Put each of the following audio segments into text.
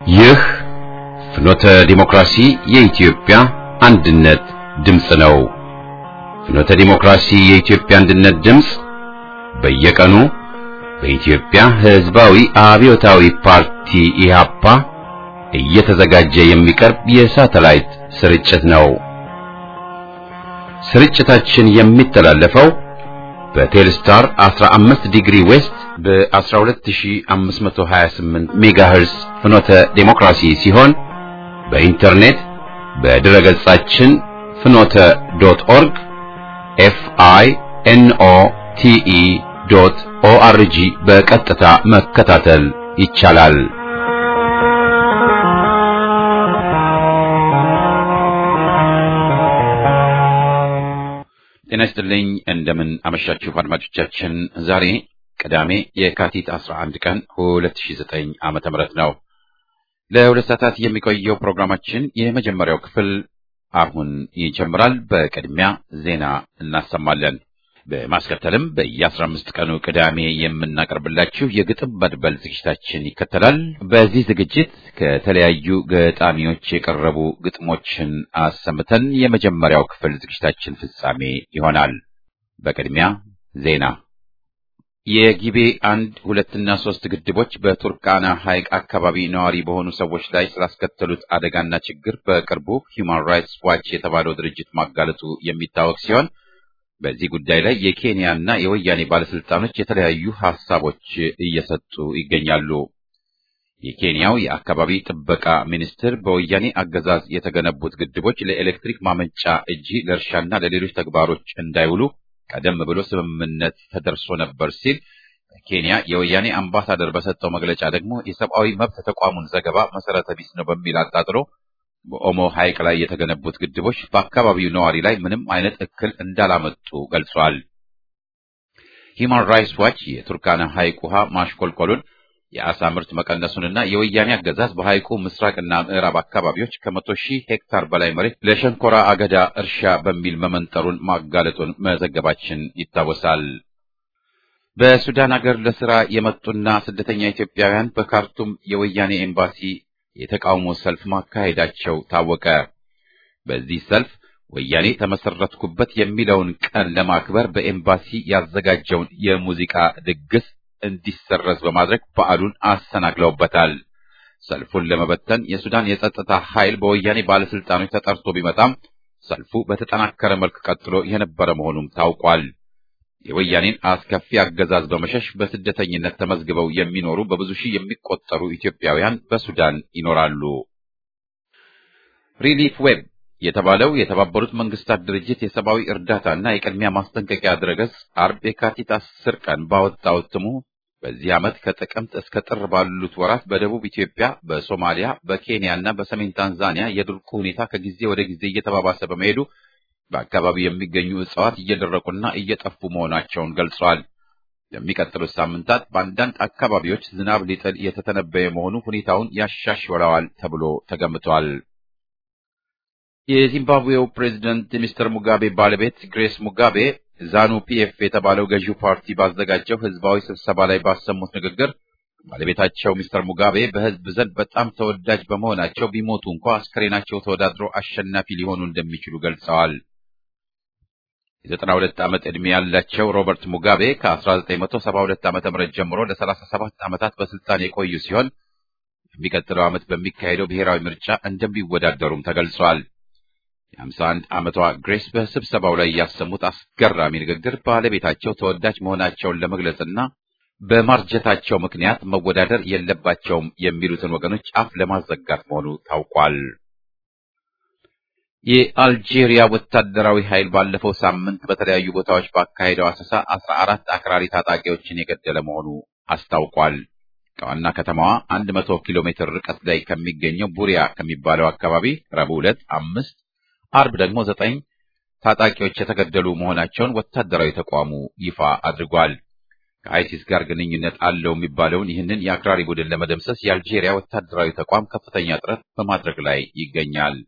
ይህ ፍኖተ ዲሞክራሲ የኢትዮጵያ አንድነት ድምፅ ነው። ፍኖተ ዲሞክራሲ የኢትዮጵያ አንድነት ድምፅ በየቀኑ በኢትዮጵያ ሕዝባዊ አብዮታዊ ፓርቲ ኢህአፓ እየተዘጋጀ የሚቀርብ የሳተላይት ስርጭት ነው። ስርጭታችን የሚተላለፈው በቴልስታር 15 ዲግሪ ዌስት በ12528 ሜጋሄርስ ፍኖተ ዴሞክራሲ ሲሆን በኢንተርኔት በድረ ገጻችን ፍኖተ ዶት ኦርግ ኤፍ አይ ኤን ኦ ቲ ኢ ዶት ኦ አር ጂ በቀጥታ መከታተል ይቻላል። ጤና ይስጥልኝ። እንደምን አመሻችሁ አድማጮቻችን። ዛሬ ቅዳሜ የካቲት 11 ቀን 2009 ዓመተ ምህረት ነው። ለሁለት ሰዓታት የሚቆየው ፕሮግራማችን የመጀመሪያው ክፍል አሁን ይጀምራል። በቅድሚያ ዜና እናሰማለን። በማስከተልም በየ15 ቀኑ ቅዳሜ የምናቀርብላችሁ የግጥም መድበል ዝግጅታችን ይከተላል። በዚህ ዝግጅት ከተለያዩ ገጣሚዎች የቀረቡ ግጥሞችን አሰምተን የመጀመሪያው ክፍል ዝግጅታችን ፍጻሜ ይሆናል። በቅድሚያ ዜና። የጊቤ አንድ ሁለትና ሶስት ግድቦች በቱርካና ሐይቅ አካባቢ ነዋሪ በሆኑ ሰዎች ላይ ስላስከተሉት አደጋና ችግር በቅርቡ ሂውማን ራይትስ ዋች የተባለው ድርጅት ማጋለጡ የሚታወቅ ሲሆን በዚህ ጉዳይ ላይ የኬንያና የወያኔ ባለስልጣኖች የተለያዩ ሐሳቦች እየሰጡ ይገኛሉ። የኬንያው የአካባቢ ጥበቃ ሚኒስትር በወያኔ አገዛዝ የተገነቡት ግድቦች ለኤሌክትሪክ ማመንጫ እንጂ ለእርሻና ለሌሎች ተግባሮች እንዳይውሉ ቀደም ብሎ ስምምነት ተደርሶ ነበር ሲል፣ ኬንያ የወያኔ አምባሳደር በሰጠው መግለጫ ደግሞ የሰብአዊ መብት ተቋሙን ዘገባ መሰረተ ቢስ ነው በሚል አጣጥሎ በኦሞ ሐይቅ ላይ የተገነቡት ግድቦች በአካባቢው ነዋሪ ላይ ምንም አይነት እክል እንዳላመጡ ገልጿል። ሂውማን ራይትስ ዋች የቱርካና ሐይቅ ውሃ ማሽቆልቆሉን፣ የአሳ ምርት መቀነሱንና የወያኔ አገዛዝ በሐይቁ ምስራቅና ምዕራብ አካባቢዎች ከመቶ ሺህ ሄክታር በላይ መሬት ለሸንኮራ አገዳ እርሻ በሚል መመንጠሩን ማጋለጡን መዘገባችን ይታወሳል። በሱዳን ሀገር ለስራ የመጡና ስደተኛ ኢትዮጵያውያን በካርቱም የወያኔ ኤምባሲ የተቃውሞ ሰልፍ ማካሄዳቸው ታወቀ። በዚህ ሰልፍ ወያኔ ተመሰረትኩበት የሚለውን ቀን ለማክበር በኤምባሲ ያዘጋጀውን የሙዚቃ ድግስ እንዲሰረዝ በማድረግ በዓሉን አሰናክለውበታል። ሰልፉን ለመበተን የሱዳን የጸጥታ ኃይል በወያኔ ባለስልጣኖች ተጠርቶ ቢመጣም ሰልፉ በተጠናከረ መልክ ቀጥሎ የነበረ መሆኑም ታውቋል። የወያኔን አስከፊ አገዛዝ በመሸሽ በስደተኝነት ተመዝግበው የሚኖሩ በብዙ ሺህ የሚቆጠሩ ኢትዮጵያውያን በሱዳን ይኖራሉ። ሪሊፍ ዌብ የተባለው የተባበሩት መንግስታት ድርጅት የሰብአዊ እርዳታና የቅድሚያ ማስጠንቀቂያ ድረገጽ አርብ የካቲት አስር ቀን ባወጣው እትሙ በዚህ ዓመት ከጥቅምት እስከ ጥር ባሉት ወራት በደቡብ ኢትዮጵያ፣ በሶማሊያ፣ በኬንያ እና በሰሜን ታንዛኒያ የድርቁ ሁኔታ ከጊዜ ወደ ጊዜ እየተባባሰ በመሄዱ በአካባቢው የሚገኙ እጽዋት እየደረቁና እየጠፉ መሆናቸውን ገልጿል። የሚቀጥሉት ሳምንታት በአንዳንድ አካባቢዎች ዝናብ ሊጥል የተተነበየ መሆኑ ሁኔታውን ያሻሽለዋል ተብሎ ተገምቷል። የዚምባብዌው ፕሬዚደንት የሚስተር ሙጋቤ ባለቤት ግሬስ ሙጋቤ ዛኑ ፒኤፍ የተባለው ገዢው ፓርቲ ባዘጋጀው ህዝባዊ ስብሰባ ላይ ባሰሙት ንግግር ባለቤታቸው ሚስተር ሙጋቤ በህዝብ ዘንድ በጣም ተወዳጅ በመሆናቸው ቢሞቱ እንኳ አስከሬናቸው ተወዳድሮ አሸናፊ ሊሆኑ እንደሚችሉ ገልጸዋል። የዘጠና ሁለት ዓመት ዕድሜ ያላቸው ሮበርት ሙጋቤ ከ1972 ዓ.ም ጀምሮ ለ37 ዓመታት በስልጣን የቆዩ ሲሆን የሚቀጥለው ዓመት በሚካሄደው ብሔራዊ ምርጫ እንደሚወዳደሩም ተገልጿል። የ51 ዓመቷ ግሬስ በስብሰባው ላይ ያሰሙት አስገራሚ ንግግር ባለቤታቸው ተወዳጅ መሆናቸውን ለመግለጽና በማርጀታቸው ምክንያት መወዳደር የለባቸውም የሚሉትን ወገኖች አፍ ለማዘጋት መሆኑ ታውቋል። የአልጄሪያ ወታደራዊ ኃይል ባለፈው ሳምንት በተለያዩ ቦታዎች ባካሄደው አሰሳ አስራ አራት አክራሪ ታጣቂዎችን የገደለ መሆኑ አስታውቋል። ከዋና ከተማዋ አንድ መቶ ኪሎ ሜትር ርቀት ላይ ከሚገኘው ቡሪያ ከሚባለው አካባቢ ረቡዕ ዕለት አምስት አርብ ደግሞ ዘጠኝ ታጣቂዎች የተገደሉ መሆናቸውን ወታደራዊ ተቋሙ ይፋ አድርጓል። ከአይሲስ ጋር ግንኙነት አለው የሚባለውን ይህንን የአክራሪ ቡድን ለመደምሰስ የአልጄሪያ ወታደራዊ ተቋም ከፍተኛ ጥረት በማድረግ ላይ ይገኛል።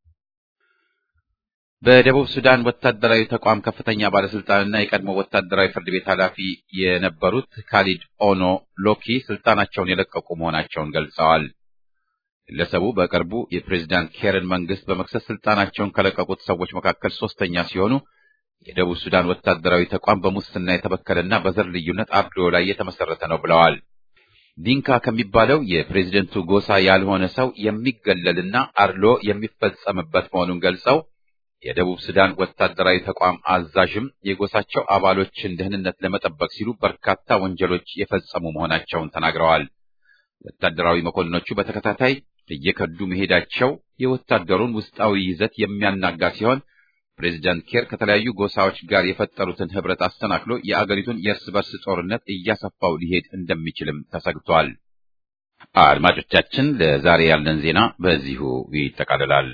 በደቡብ ሱዳን ወታደራዊ ተቋም ከፍተኛ ባለስልጣንና የቀድሞ ወታደራዊ ፍርድ ቤት ኃላፊ የነበሩት ካሊድ ኦኖ ሎኪ ስልጣናቸውን የለቀቁ መሆናቸውን ገልጸዋል። ግለሰቡ በቅርቡ የፕሬዝዳንት ኬርን መንግስት በመክሰስ ስልጣናቸውን ከለቀቁት ሰዎች መካከል ሶስተኛ ሲሆኑ የደቡብ ሱዳን ወታደራዊ ተቋም በሙስና የተበከለና በዘር ልዩነት አድሎ ላይ የተመሰረተ ነው ብለዋል። ዲንካ ከሚባለው የፕሬዝደንቱ ጎሳ ያልሆነ ሰው የሚገለልና አድሎ የሚፈጸምበት መሆኑን ገልጸው የደቡብ ሱዳን ወታደራዊ ተቋም አዛዥም የጎሳቸው አባሎችን ደህንነት ለመጠበቅ ሲሉ በርካታ ወንጀሎች የፈጸሙ መሆናቸውን ተናግረዋል። ወታደራዊ መኮንኖቹ በተከታታይ እየከዱ መሄዳቸው የወታደሩን ውስጣዊ ይዘት የሚያናጋ ሲሆን ፕሬዚዳንት ኬር ከተለያዩ ጎሳዎች ጋር የፈጠሩትን ህብረት አስተናክሎ የአገሪቱን የእርስ በርስ ጦርነት እያሰፋው ሊሄድ እንደሚችልም ተሰግቷል። አድማጮቻችን፣ ለዛሬ ያለን ዜና በዚሁ ይጠቃልላል።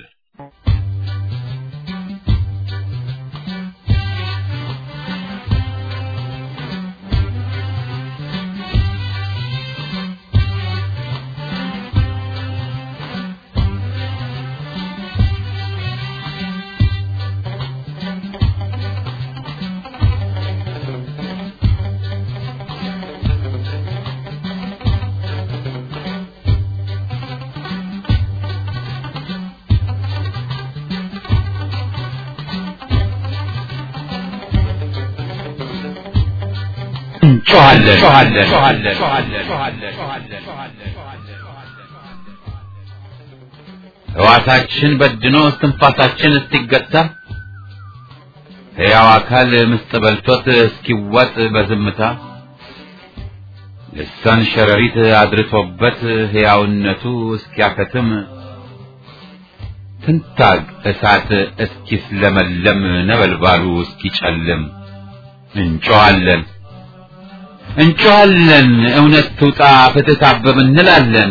ሕዋሳችን በድኖ እስትንፋሳችን እስኪገታ ሕያው አካል ምስጥ በልቶት እስኪዋጥ በዝምታ ልሳን ሸረሪት አድርቶበት ሕያውነቱ እስኪያከትም ትንታግ እሳት እስኪስለመለም ነበልባሉ እስኪጨልም እንጮኻለን እንጮኻለን እውነት ትውጣ ፍትህ ታበብ እንላለን።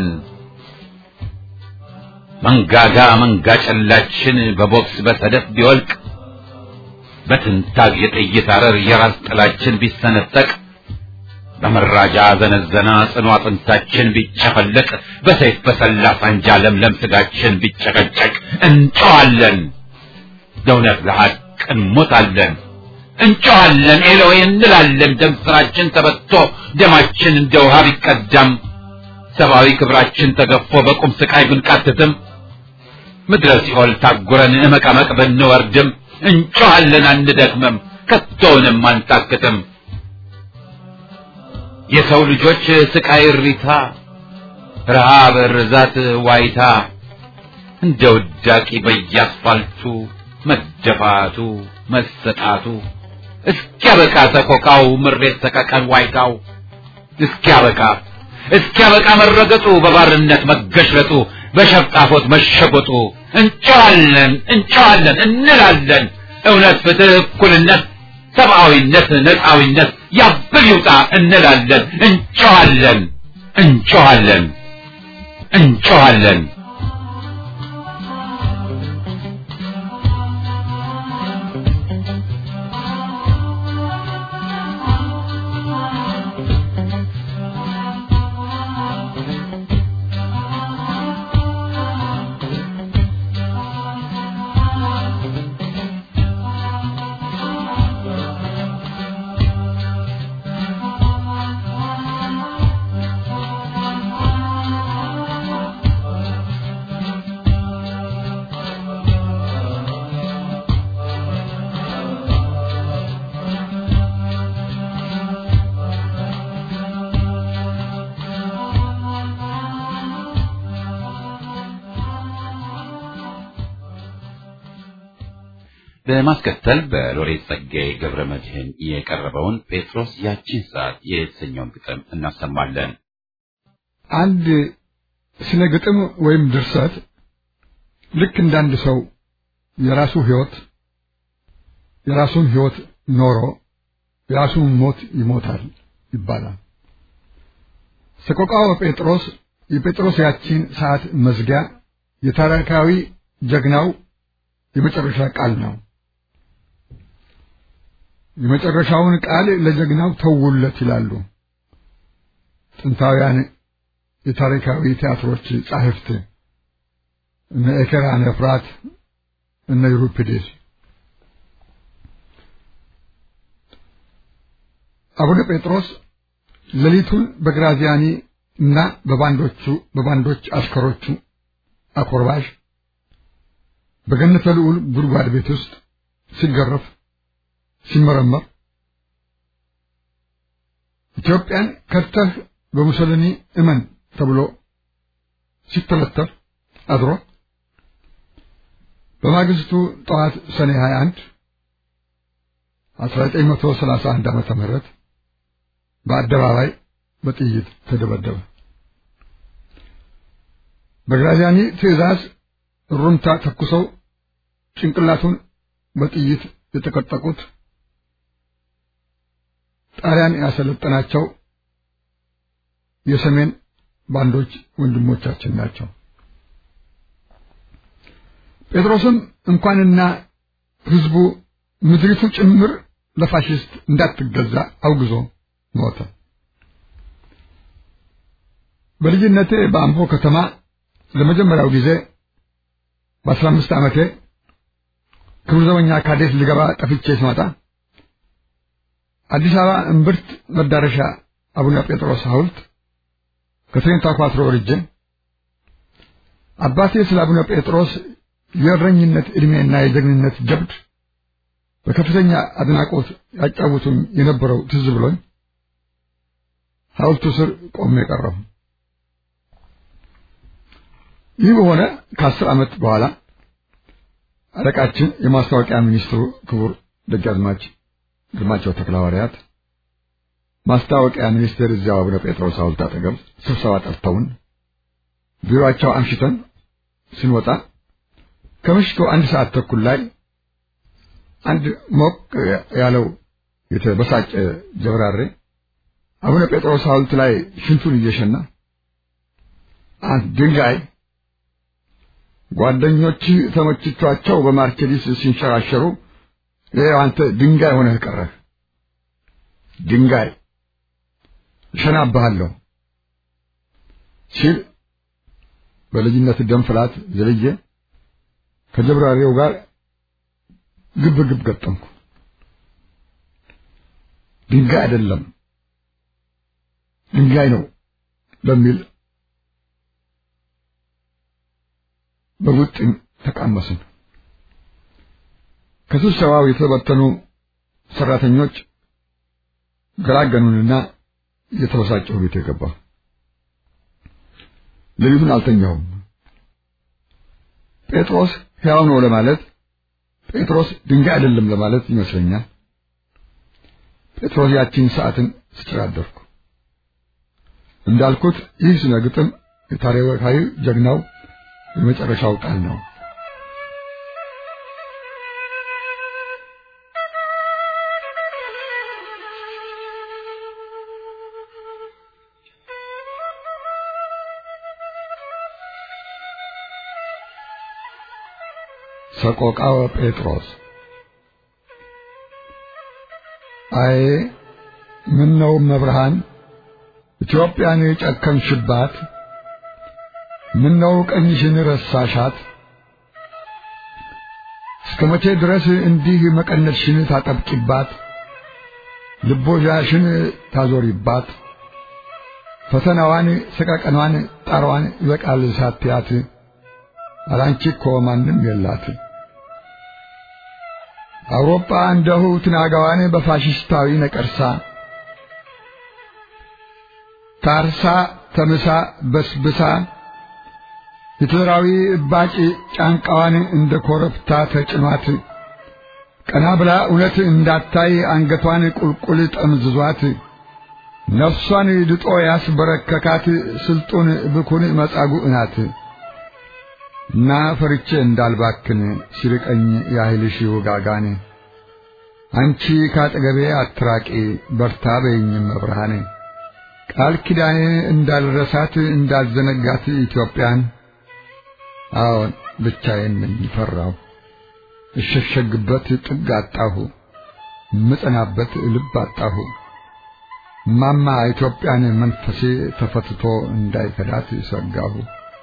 መንጋጋ መንጋ ጨላችን በቦክስ በሰደፍ ቢወልቅ በትንታግ የጥይት አረር የራስ ጥላችን ቢሰነጠቅ በመራጃ ዘነዘና ጽኑ አጥንታችን ቢጨፈለቅ በሰይፍ በሰላ ሳንጃ ለምለም ስጋችን ቢጨቀጨቅ እንጮኻለን ለእውነት ለሐቅ እንሞታለን። እንጮኻለን ኤሎይ እንላለን። ደም ስራችን ተበቶ ደማችን እንደ ውሃ ቢቀዳም ሰብአዊ ክብራችን ተገፎ በቁም ስቃይ ብንቃትትም ምድረ ሲኦል ታጉረን እመቀመቅ ብንወርድም እንጮኻለን አንደክምም፣ ከቶውንም አንታክትም። የሰው ልጆች ስቃይ እሪታ፣ ረሃብ፣ ርዛት፣ ዋይታ እንደ ውዳቂ በየአስፋልቱ መደፋቱ መሰጣቱ እስኪያበቃ ሰቆቃው ምሬት ሰቀቀን ዋይታው እስኪያበቃ እስኪያበቃ መረገጡ በባርነት መገሽለጡ በሸፍጣፎት መሸጎጡ እንጨዋለን እንጨዋለን እንላለን እውነት፣ ፍትህ፣ እኩልነት፣ ሰብአዊነት፣ ነፃዊነት ያብል ይውጣ እንላለን እንጨዋለን እንጨዋለን እንጨዋለን። በማስከተል በሎሬት ጸጋዬ ገብረ መድኅን የቀረበውን ጴጥሮስ ያቺን ሰዓት የተሰኘውን ግጥም እናሰማለን። አንድ ስነ ግጥም ወይም ድርሰት ልክ እንዳንድ ሰው የራሱ ሕይወት የራሱን ሕይወት ኖሮ የራሱን ሞት ይሞታል ይባላል። ሰቆቃወ ጴጥሮስ የጴጥሮስ ያቺን ሰዓት መዝጊያ የታሪካዊ ጀግናው የመጨረሻ ቃል ነው። የመጨረሻውን ቃል ለጀግናው ተውለት ይላሉ ጥንታውያን የታሪካዊ ቲያትሮች ጻሕፍት እነ ኤኬራን ኤፍራት እነ ዩሪፒዴስ። አቡነ ጴጥሮስ ሌሊቱን በግራዚያኒ እና በባንዶቹ በባንዶች አሽከሮቹ አኮርባሽ በገነተ ልዑል ጉድጓድ ቤት ውስጥ ሲገረፍ ሲመረመር ኢትዮጵያን ከተህ በሙሶሊኒ እመን ተብሎ ሲተለተፍ አድሮ በማግስቱ ጠዋት ሰኔ 21 1931 ዓመተ ምህረት በአደባባይ በጥይት ተደበደበ። በግራዚያኒ ትዕዛዝ ሩምታ ተኩሰው ጭንቅላቱን በጥይት የተቀጠቁት ጣሊያን ያሰለጠናቸው የሰሜን ባንዶች ወንድሞቻችን ናቸው። ጴጥሮስም እንኳንና ሕዝቡ ምድሪቱ ጭምር ለፋሽስት እንዳትገዛ አውግዞ ሞተ። በልጅነቴ በአምቦ ከተማ ለመጀመሪያው ጊዜ በአስራ አምስት ዓመቴ ክብር ዘበኛ ካዴት ልገባ ጠፍቼ ስመጣ አዲስ አበባ እምብርት መዳረሻ አቡነ ጴጥሮስ ሐውልት ከትሬንታ ኳትሮ ወርጄ አባቴ ስለ አቡነ ጴጥሮስ የእረኝነት ዕድሜና የጀግንነት ጀብድ በከፍተኛ አድናቆት ያጫውቱኝ የነበረው ትዝ ብሎኝ ሐውልቱ ስር ቆሜ ቀረሁ። ይህ በሆነ ከአስር ዓመት በኋላ አለቃችን የማስታወቂያ ሚኒስትሩ ክቡር ደጃዝማች ግርማቸው ተክለሐዋርያት ማስታወቂያ ሚኒስቴር እዚያው አቡነ ጴጥሮስ ሐውልት አጠገብ ስብሰባ ጠርተውን ቢሮአቸው አምሽተን ስንወጣ ከምሽቱ አንድ ሰዓት ተኩል ላይ አንድ ሞቅ ያለው የተበሳጨ ጀብራሬ አቡነ ጴጥሮስ ሐውልት ላይ ሽንቱን እየሸና አንድ ድንጋይ ጓደኞች ተመችቷቸው በማርቸዲስ ሲንሸራሸሩ ይኸው አንተ ድንጋይ ሆነህ ቀረህ። ድንጋይ እሸናብሃለሁ ሲል በልጅነት ደም ፍላት ዘልዬ ከጀብራሪው ጋር ግብ ግብ ገጠምኩ። ድንጋይ አይደለም ድንጋይ ነው በሚል በውጥን ተቃመስን። ከስብሰባው የተበተኑ ሰራተኞች ገላገኑንና የተበሳጨሁ ቤት የገባ ሌሊቱን አልተኛሁም። ጴጥሮስ ሕያው ነው ለማለት ጴጥሮስ ድንጋይ አይደለም ለማለት ይመስለኛል። ጴጥሮስ ያቺን ሰዓትን ስጭራደርኩ እንዳልኩት ይህ ስነ ግጥም የታሪካዊ ጀግናው የመጨረሻው ቃል ነው። ሰቆቃወ ጴጥሮስ አይ ምን ነው መብርሃን ኢትዮጵያን የጨከንሽባት ምን ነው ቀኝሽን ረሳሻት? እስከ መቼ ድረስ እንዲህ መቀነትሽን ታጠብቂባት፣ ልቦዣሽን ታዞሪባት? ፈተናዋን፣ ሰቀቀኗን፣ ጣሯን ይበቃል ሳትያት፣ አላንቺ እኮ ማንም የላት። አውሮፓ እንደሁ ትናጋዋን በፋሽስታዊ ነቀርሳ ታርሳ ተምሳ በስብሳ ሂትለራዊ እባጭ ጫንቃዋን እንደ ኮረብታ ተጭኗት ቀና ብላ እውነት እንዳታይ አንገቷን ቁልቁል ጠምዝዟት ነፍሷን ድጦ ያስበረከካት ስልጡን ብኩን መጻጉዕ ናት እና ፈርቼ እንዳልባክን ሲርቀኝ ያህልሽ ውጋጋን አንቺ ካጠገቤ አትራቂ በርታ በይኝም መብርሃን ቃል ኪዳኔ እንዳልረሳት እንዳልዘነጋት ኢትዮጵያን አዎን ብቻዬን ነኝ ፈራሁ እሸሸግበት ጥግ አጣሁ ምጸናበት ልብ አጣሁ ማማ ኢትዮጵያን መንፈሴ ተፈትቶ እንዳይከዳት ሰጋሁ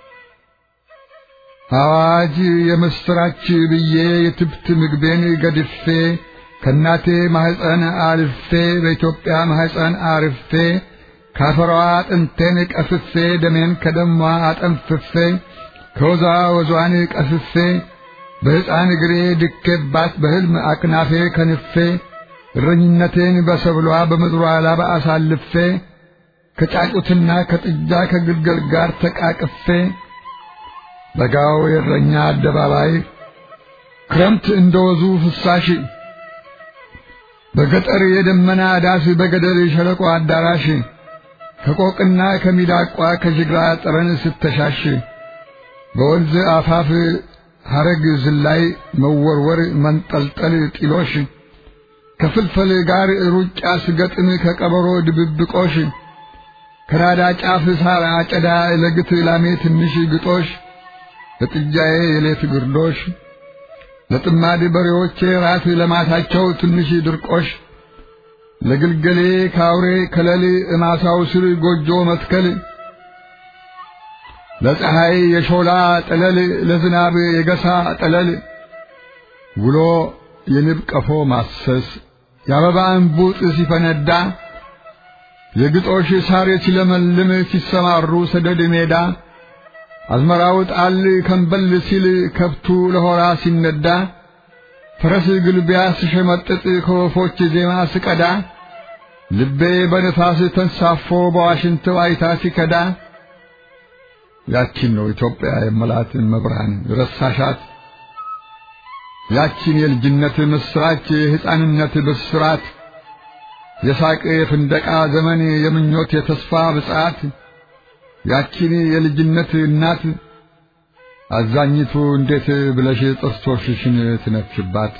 አዋጅ የምስራች ብዬ የትብት ምግቤን ገድፌ ከእናቴ ማህፀን አልፌ በኢትዮጵያ ማህፀን አርፌ ካፈሯ አጥንቴን ቀፍፌ ደሜን ከደሟ አጠንፍፌ ከወዛ ወዟን ቀስፌ በሕፃን እግሬ ድኬባት በሕልም አክናፌ ከንፌ እረኝነቴን በሰብሏ በምድሯ ላባ አሳልፌ ከጫጩትና ከጥጃ ከግልገል ጋር ተቃቅፌ በጋው የእረኛ አደባባይ ክረምት እንደወዙ ፍሳሽ በገጠር የደመና ዳስ በገደል ሸለቆ አዳራሽ ከቆቅና ከሚዳቋ ከጅግራ ጠረን ስተሻሽ በወንዝ አፋፍ ሐረግ ዝላይ መወርወር መንጠልጠል ጢሎሽ ከፍልፈል ጋር ሩጫ ስገጥም ከቀበሮ ድብብቆሽ ከራዳ ጫፍ ሳር አጨዳ ለግት ላሜ ትንሽ ግጦሽ ለጥጃዬ የሌት ግርዶሽ ለጥማድ በሬዎቼ ራት ለማታቸው ትንሽ ድርቆሽ ለግልገሌ ካውሬ ከለል እማሳው ስር ጎጆ መትከል ለፀሐይ የሾላ ጠለል ለዝናብ የገሳ ጠለል ውሎ የንብ ቀፎ ማሰስ የአበባ እንቡጥ ሲፈነዳ የግጦሽ ሳር ሲለመልም ሲሰማሩ ሰደድ ሜዳ አዝመራው ጣል ከንበል ሲል ከብቱ ለሆራ ሲነዳ ፈረስ ግልቢያ ስሸመጥጥ ከወፎች ዜማ ስቀዳ ልቤ በነፋስ ተንሳፎ በዋሽንት ዋይታ ሲከዳ ያቺን ነው ኢትዮጵያ የመላት መብርሃን ረሳሻት ያቺን የልጅነት ምስራች የሕፃንነት ብስራት የሳቅ የፍንደቃ ዘመን የምኞት የተስፋ ብጽዓት ያቺን የልጅነት እናት አዛኝቱ እንዴት ብለሽ ጥርሶችሽን ትነፍሽባት?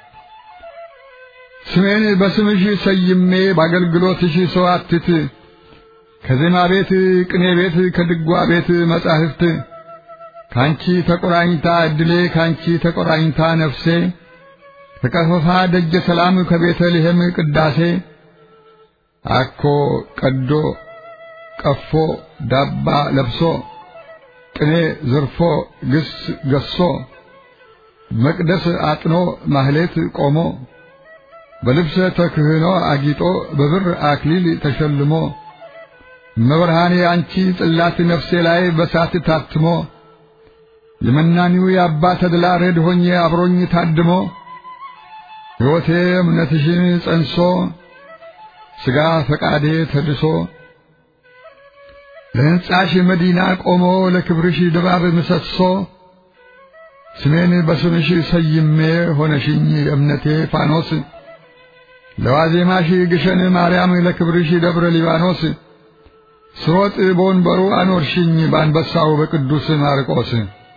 ስሜን በስምሽ ሰይሜ በአገልግሎትሽ ሰዋትት ከዜማ ቤት ቅኔ ቤት ከድጓ ቤት መጻሕፍት ካንቺ ተቆራኝታ እድሌ ካንቺ ተቆራኝታ ነፍሴ ከቀፈፋ ደጀ ሰላም ከቤተልሔም ቅዳሴ አኮ ቀዶ ቀፎ ዳባ ለብሶ ቅኔ ዘርፎ ግስ ገሶ መቅደስ አጥኖ ማህሌት ቆሞ በልብሰ ተክህኖ አጊጦ በብር አክሊል ተሸልሞ መብርሃኔ አንቺ ጽላት ነፍሴ ላይ በሳት ታትሞ የመናኒው የአባ ተድላ ረድ ሆኜ አብሮኝ ታድሞ ሕይወቴ እምነትሽን ጸንሶ ሥጋ ፈቃዴ ተድሶ ለሕንጻሽ መዲና ቆሞ ለክብርሽ ድባብ ምሰሶ ስሜን በስምሽ ሰይሜ ሆነሽኝ እምነቴ ፋኖስ ለዋዜማሽ ግሸን ማርያም ለክብርሽ ደብረ ሊባኖስ ስሮጥ በወንበሩ አኖርሽኝ በአንበሳው በቅዱስ ማርቆስ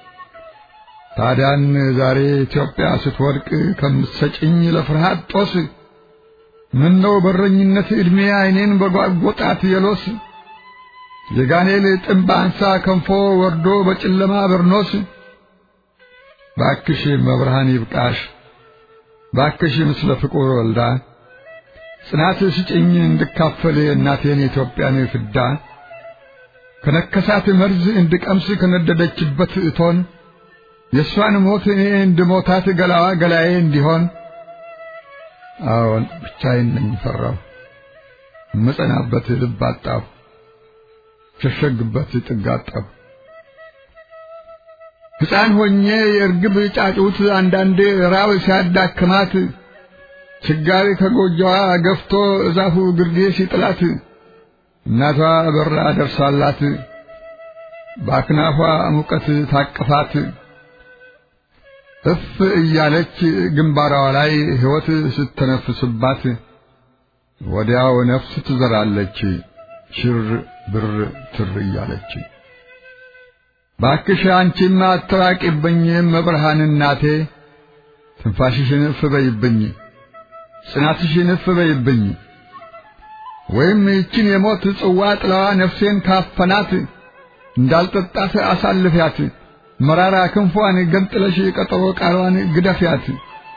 ታዲያን ዛሬ ኢትዮጵያ ስትወድቅ ከምትሰጭኝ ለፍርሃት ጦስ ምነው በረኝነት ዕድሜ ዓይኔን በጓጎጣት የሎስ የጋኔል ጥምብ አንሳ ከንፎ ወርዶ በጨለማ በርኖስ ባክሽ መብርሃን ይብቃሽ ባክሽ ምስለ ፍቁር ወልዳ ጽናት ስጭኝ እንድካፈል እናቴን የኢትዮጵያን ፍዳ ከነከሳት መርዝ እንድቀምስ ከነደደችበት እቶን የእሷን ሞት እኔ እንድሞታት ገላዋ ገላዬ እንዲሆን አዎን ብቻዬን ነኝ ፈራሁ እምጸናበት ልብ አጣሁ ሸሸግበት ጥግ አጣሁ ሕፃን ሆኜ የእርግብ ጫጩት አንዳንዴ ራብ ሲያዳክማት ችጋሪ ከጎጆዋ ገፍቶ እዛፉ ግርጌ ሲጥላት እናቷ በራ ደርሳላት በአክናፏ ሙቀት ታቅፋት እፍ እያለች ግንባሯ ላይ ሕይወት ስተነፍስባት ወዲያው ነፍስ ትዘራለች ሽር ብር ትር እያለች። ባክሽ አንቺማ አትራቂብኝ መብርሃን እናቴ፣ ትንፋሽሽን እፍ በይብኝ፣ ጽናትሽን እፍ በይብኝ። ወይም ይችን የሞት ጽዋ ጥላዋ ነፍሴን ካፈናት እንዳልጠጣት አሳልፊያት መራራ ክንፏን ገንጥለሽ ቀጠሮ ቃሏን ግደፊያት።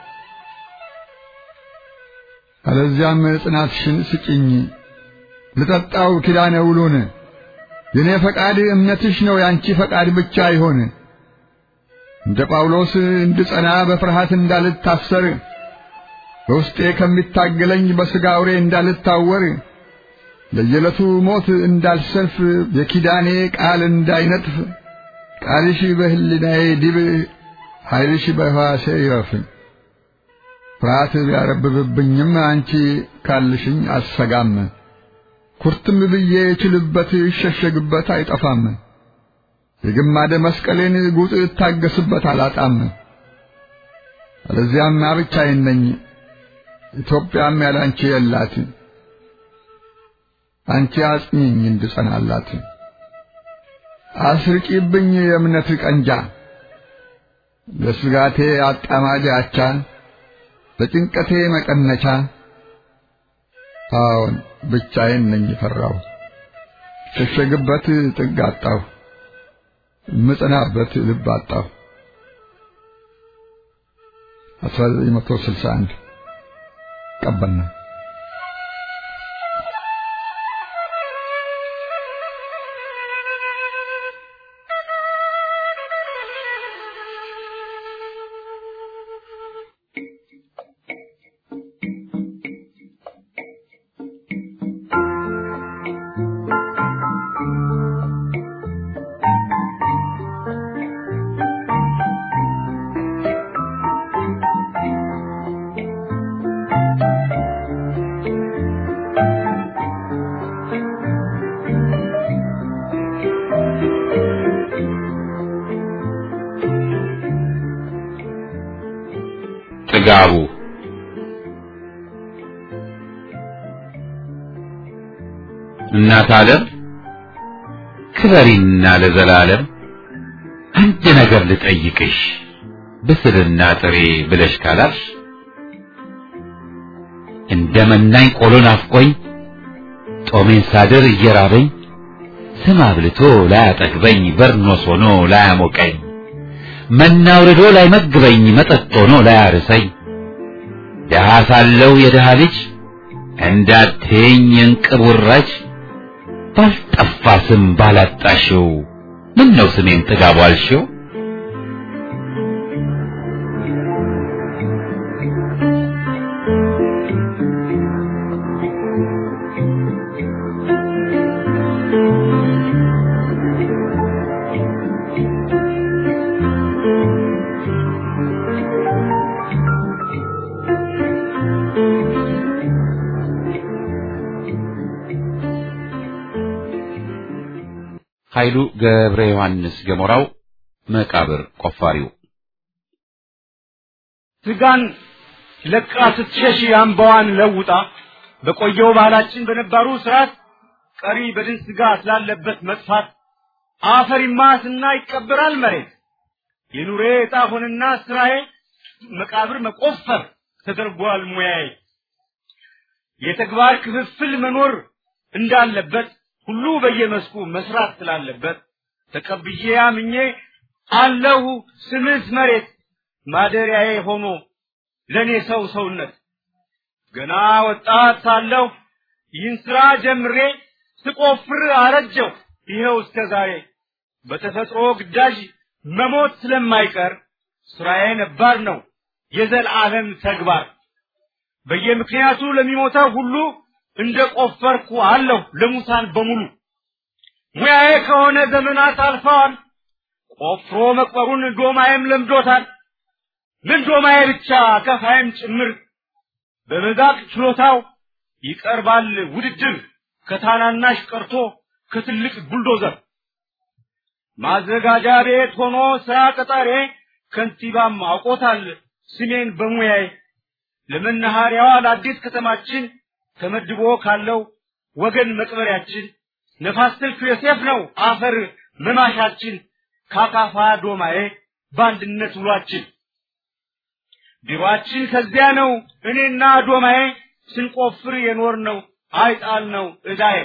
አለዚያም ጽናትሽን ስጭኝ ልጠጣው ኪዳነ ውሉን የኔ ፈቃድ እምነትሽ ነው ያንቺ ፈቃድ ብቻ ይሆን። እንደ ጳውሎስ እንድጸና በፍርሃት እንዳልታሰር በውስጤ ከሚታገለኝ በሥጋ አውሬ እንዳልታወር ለየዕለቱ ሞት እንዳልሰልፍ የኪዳኔ ቃል እንዳይነጥፍ ቃልሽ በህሊናዬ ዲብ ኃይልሽ በሕዋሴ ይረፍ። ፍርሃት ቢያረብብብኝም አንቺ ካልሽኝ አሰጋም። ኩርትም ብዬ ችልበት ይሸሸግበት አይጠፋም። የግማደ መስቀሌን ጉጥ እታገስበት አላጣም። አለዚያማ ብቻዬን ነኝ፣ ኢትዮጵያም ያላንቺ የላት። አንቺ አጽኚኝ እንድጸናላት፣ አስርቂብኝ የእምነት ቀንጃ፣ ለስጋቴ አጣማጅ አቻ፣ ለጭንቀቴ መቀነቻ። አዎን ብቻዬን ነኝ ፈራሁ፣ ሸሸግበት ጥግ አጣሁ፣ ምጽናበት ልብ አጣሁ። 1961 ቀበና ጥጋቡ እናት ዓለም ክበሪና ለዘላለም አንድ ነገር ልጠይቅሽ ብስልና ጥሬ ብለሽ ካላልሽ እንደ መናኝ ቆሎ ናፍቆኝ ጦሜን ሳድር እየራበኝ ስም አብልቶ ላያጠግበኝ በርኖስ ሆኖ ላያሞቀኝ መና አውርዶ ላይመግበኝ መጠጥ ሆኖ ላያርሰኝ ደሃ ሳለው የደሃ ልጅ እንዳትይኝ የእንቅብ ውራጅ ባልጠፋ ስም ባላጣሽው ምን ነው ስሜን ጥጋቡ አልሽው? ኃይሉ ገብረ ዮሐንስ ገሞራው መቃብር ቆፋሪው ስጋን ለቃ ስትሸሽ አምባዋን ለውጣ በቆየው ባህላችን በነባሩ ስርዓት ቀሪ በድን ስጋ ስላለበት መጥፋት አፈር ይማስና ይቀበራል መሬት የኑሬ ዕጣ ሆነና ስራዬ መቃብር መቆፈር ተደርጓል ሙያዬ የተግባር ክፍፍል መኖር እንዳለበት ሁሉ በየመስኩ መስራት ስላለበት ተቀብዬ አምኜ አለሁ ስምስ መሬት ማደሪያዬ ሆኖ ለኔ ሰው ሰውነት ገና ወጣት ሳለሁ ይህን ስራ ጀምሬ ስቆፍር አረጀው ይኸው እስከ ዛሬ በተፈጥሮ ግዳጅ መሞት ስለማይቀር ስራዬ ነባር ነው የዘላለም ተግባር በየምክንያቱ ለሚሞተው ሁሉ እንደ ቆፈርኩ አለሁ ለሙታን በሙሉ ሙያዬ ከሆነ ዘመናት አልፈዋል ቆፍሮ መቅበሩን ዶማዬም ለምዶታል ምን ዶማዬ ብቻ ከፋይም ጭምር በመዛቅ ችሎታው ይቀርባል ውድድር ከታናናሽ ቀርቶ ከትልቅ ቡልዶዘር ማዘጋጃ ቤት ሆኖ ስራ ቀጣሬ ከንቲባም አውቆታል ስሜን በሙያዬ ለመናኸሪያዋ ለአዲስ ከተማችን ተመድቦ ካለው ወገን መቅበሪያችን ነፋስ ስልክ ዮሴፍ ነው አፈር መማሻችን ካካፋ ዶማዬ በአንድነት ውሏችን ቢሮአችን ከዚያ ነው እኔና ዶማዬ ስንቆፍር የኖር ነው አይጣል ነው እዳዬ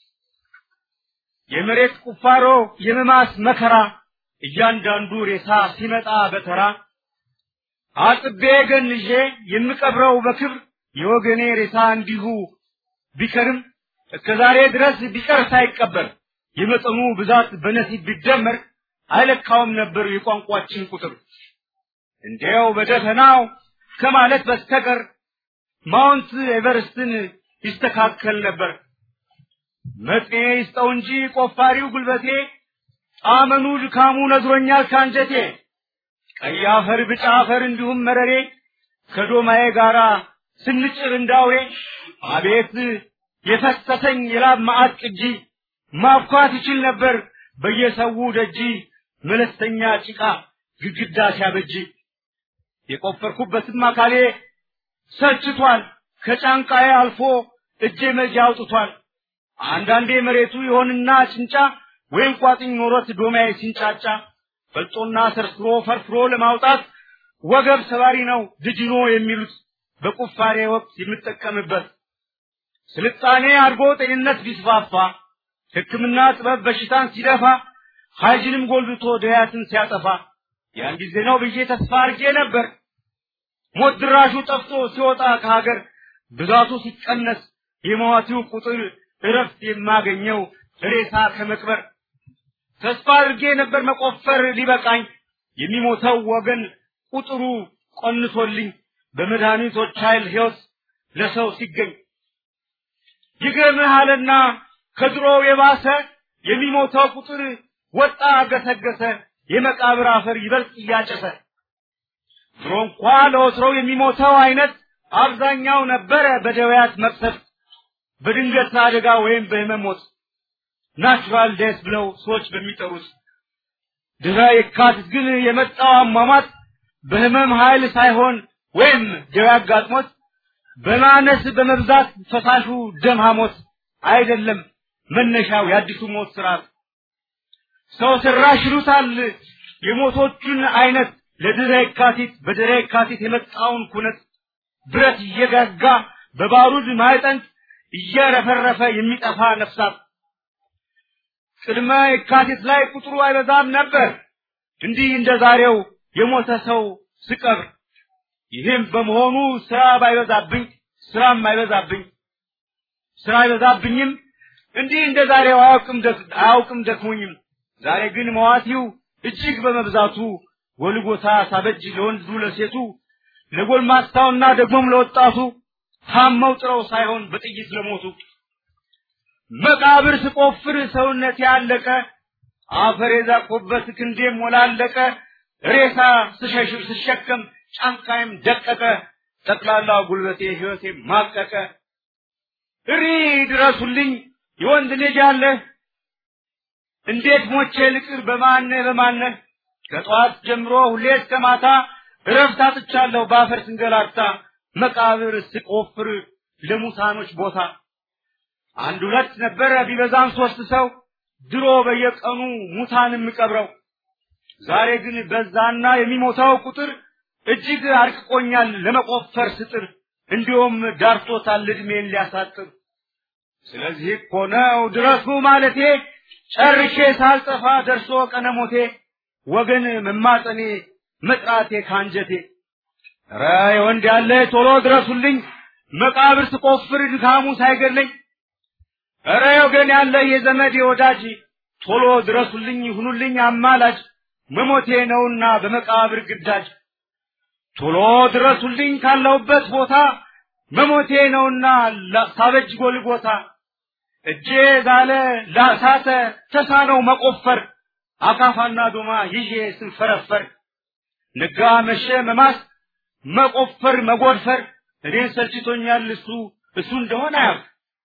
የመሬት ቁፋሮ የመማስ መከራ እያንዳንዱ ሬሳ ሲመጣ በተራ አጥቤ ገንዤ የምቀብረው በክብር የወገኔ ሬሳ እንዲሁ ቢከርም እስከ ዛሬ ድረስ ቢቀር ሳይቀበር የመጠኑ ብዛት በነሲብ ቢደመር አይለካውም ነበር የቋንቋችን ቁጥር። እንዲያው በደፈናው ከማለት በስተቀር ማውንት ኤቨርስትን ይስተካከል ነበር። መጥኔ ይስጠው እንጂ ቆፋሪው ጉልበቴ ጣመኑ ድካሙ ነዝሮኛል ካንጀቴ ቀይ አፈር ብጫ አፈር እንዲሁም መረሬ ከዶማዬ ጋራ ስንጭር እንዳውሬ አቤት የፈሰሰኝ የላብ ማዕት ቅጂ ማብኳት ይችል ነበር በየሰው ደጂ መለስተኛ ጭቃ ግድግዳ ሲያበጅ የቆፈርኩበትም አካሌ ሰልችቷል ከጫንቃዬ አልፎ እጄ መጃ አውጥቷል አንዳንዴ መሬቱ ይሆንና ጭንጫ ወይም ቋጥኝ ኖሮት ዶማዬ ሲንጫጫ ፈልጦና ሰርስሮ ፈርፍሮ ለማውጣት ወገብ ሰባሪ ነው ድጅኖ የሚሉት በቁፋሬ ወቅት የምጠቀምበት ስልጣኔ አድጎ ጤንነት ቢስፋፋ ሕክምና ጥበብ በሽታን ሲደፋ ሀይጅንም ጎልብቶ ድያትን ሲያጠፋ ያን ጊዜ ነው ብዬ ተስፋ አድርጌ ነበር ሞት ድራሹ ጠፍቶ ሲወጣ ከሀገር ብዛቱ ሲቀነስ የሟቲው ቁጥር እረፍት የማገኘው ሬሳ ከመቅበር ተስፋ አድርጌ ነበር መቆፈር ሊበቃኝ የሚሞተው ወገን ቁጥሩ ቆንሶልኝ በመድኃኒቶች ኃይል ሕይወት ለሰው ሲገኝ ይገርምሃልና ከድሮው የባሰ የሚሞተው ቁጥር ወጣ ገሰገሰ የመቃብር አፈር ይበልጥ እያጨሰ ድሮ እንኳ ለወትሮው የሚሞተው አይነት አብዛኛው ነበረ በደውያት መቅሰፍት በድንገት አደጋ ወይም በህመም ሞት ናቹራል ዴስ ብለው ሰዎች በሚጠሩት ድረ የካቲት ግን የመጣው አሟሟት በህመም ኃይል ሳይሆን ወይም ደዌ አጋጥሞት በማነስ በመብዛት ፈሳሹ ደም ሐሞት አይደለም መነሻው የአዲሱ ሞት ስርዓት ሰው ሰራሽ ይሉታል የሞቶቹን አይነት ለድረ የካቲት በድረ የካቲት የመጣውን ኩነት ብረት እየጋጋ በባሩድ ማዕጠንት እየረፈረፈ የሚጠፋ ነፍሳት ቅድመ የካቲት ላይ ቁጥሩ አይበዛም ነበር እንዲህ እንደ ዛሬው የሞተ ሰው ስቀብር ይህም በመሆኑ ስራ ባይበዛብኝ ስራም አይበዛብኝ ስራ አይበዛብኝም እንዲህ እንደ ዛሬው አያውቅም ደክ- አያውቅም ደክሞኝም ዛሬ ግን መዋቲው እጅግ በመብዛቱ ጎልጎታ ሳበጅ ለወንዱ ለሴቱ ለጎልማሳውና ደግሞም ለወጣቱ ታመው ጥረው ሳይሆን በጥይት ለሞቱ መቃብር ስቆፍር ሰውነት ያለቀ አፈር የዛቆበት ክንዴም ሞላለቀ ሬሳ ስሸሽብ ስሸከም ጫንቃይም ደቀቀ ጠቅላላ ጉልበቴ ህይወቴ ማቀቀ እሪ ድረሱልኝ የወንድ ልጅ አለ እንዴት ሞቼ ልቅር በማነህ በማነህ ከጠዋት ጀምሮ ሁሌ እስከ ማታ እረፍት አጥቻለሁ በአፈር ስንገላታ መቃብር ስቆፍር ለሙታኖች ቦታ አንድ ሁለት ነበረ ቢበዛም ሶስት ሰው ድሮ በየቀኑ ሙታን የምቀብረው ዛሬ ግን በዛና የሚሞታው ቁጥር እጅግ አርቅቆኛል ለመቆፈር ስጥር እንዲሁም ዳርቶታል እድሜን ሊያሳጥር ስለዚህ እኮ ነው ድረሱ ማለቴ ጨርሼ ሳልጠፋ ደርሶ ቀነሞቴ ወገን መማጠኔ መጥራቴ ካንጀቴ ኧረ የወንድ ያለ ቶሎ ድረሱልኝ መቃብር ስቆፍር ድካሙ ሳይገለኝ ኧረ ወገን ያለ የዘመድ የወዳጅ ቶሎ ድረሱልኝ ሁኑልኝ አማላጅ መሞቴ ነውና በመቃብር ግዳጅ ቶሎ ድረሱልኝ ካለሁበት ቦታ መሞቴ ነውና ላ- ሳበጅ ጎልጎታ እጄ ዛለ ላሳተ ተሳነው መቆፈር አካፋና ዶማ ይዤ ስንፈረፈር ነጋ መሸ መማስ መቆፈር መጎድፈር እኔን ሰልችቶኛል እሱ እሱ እንደሆነ አያውቅ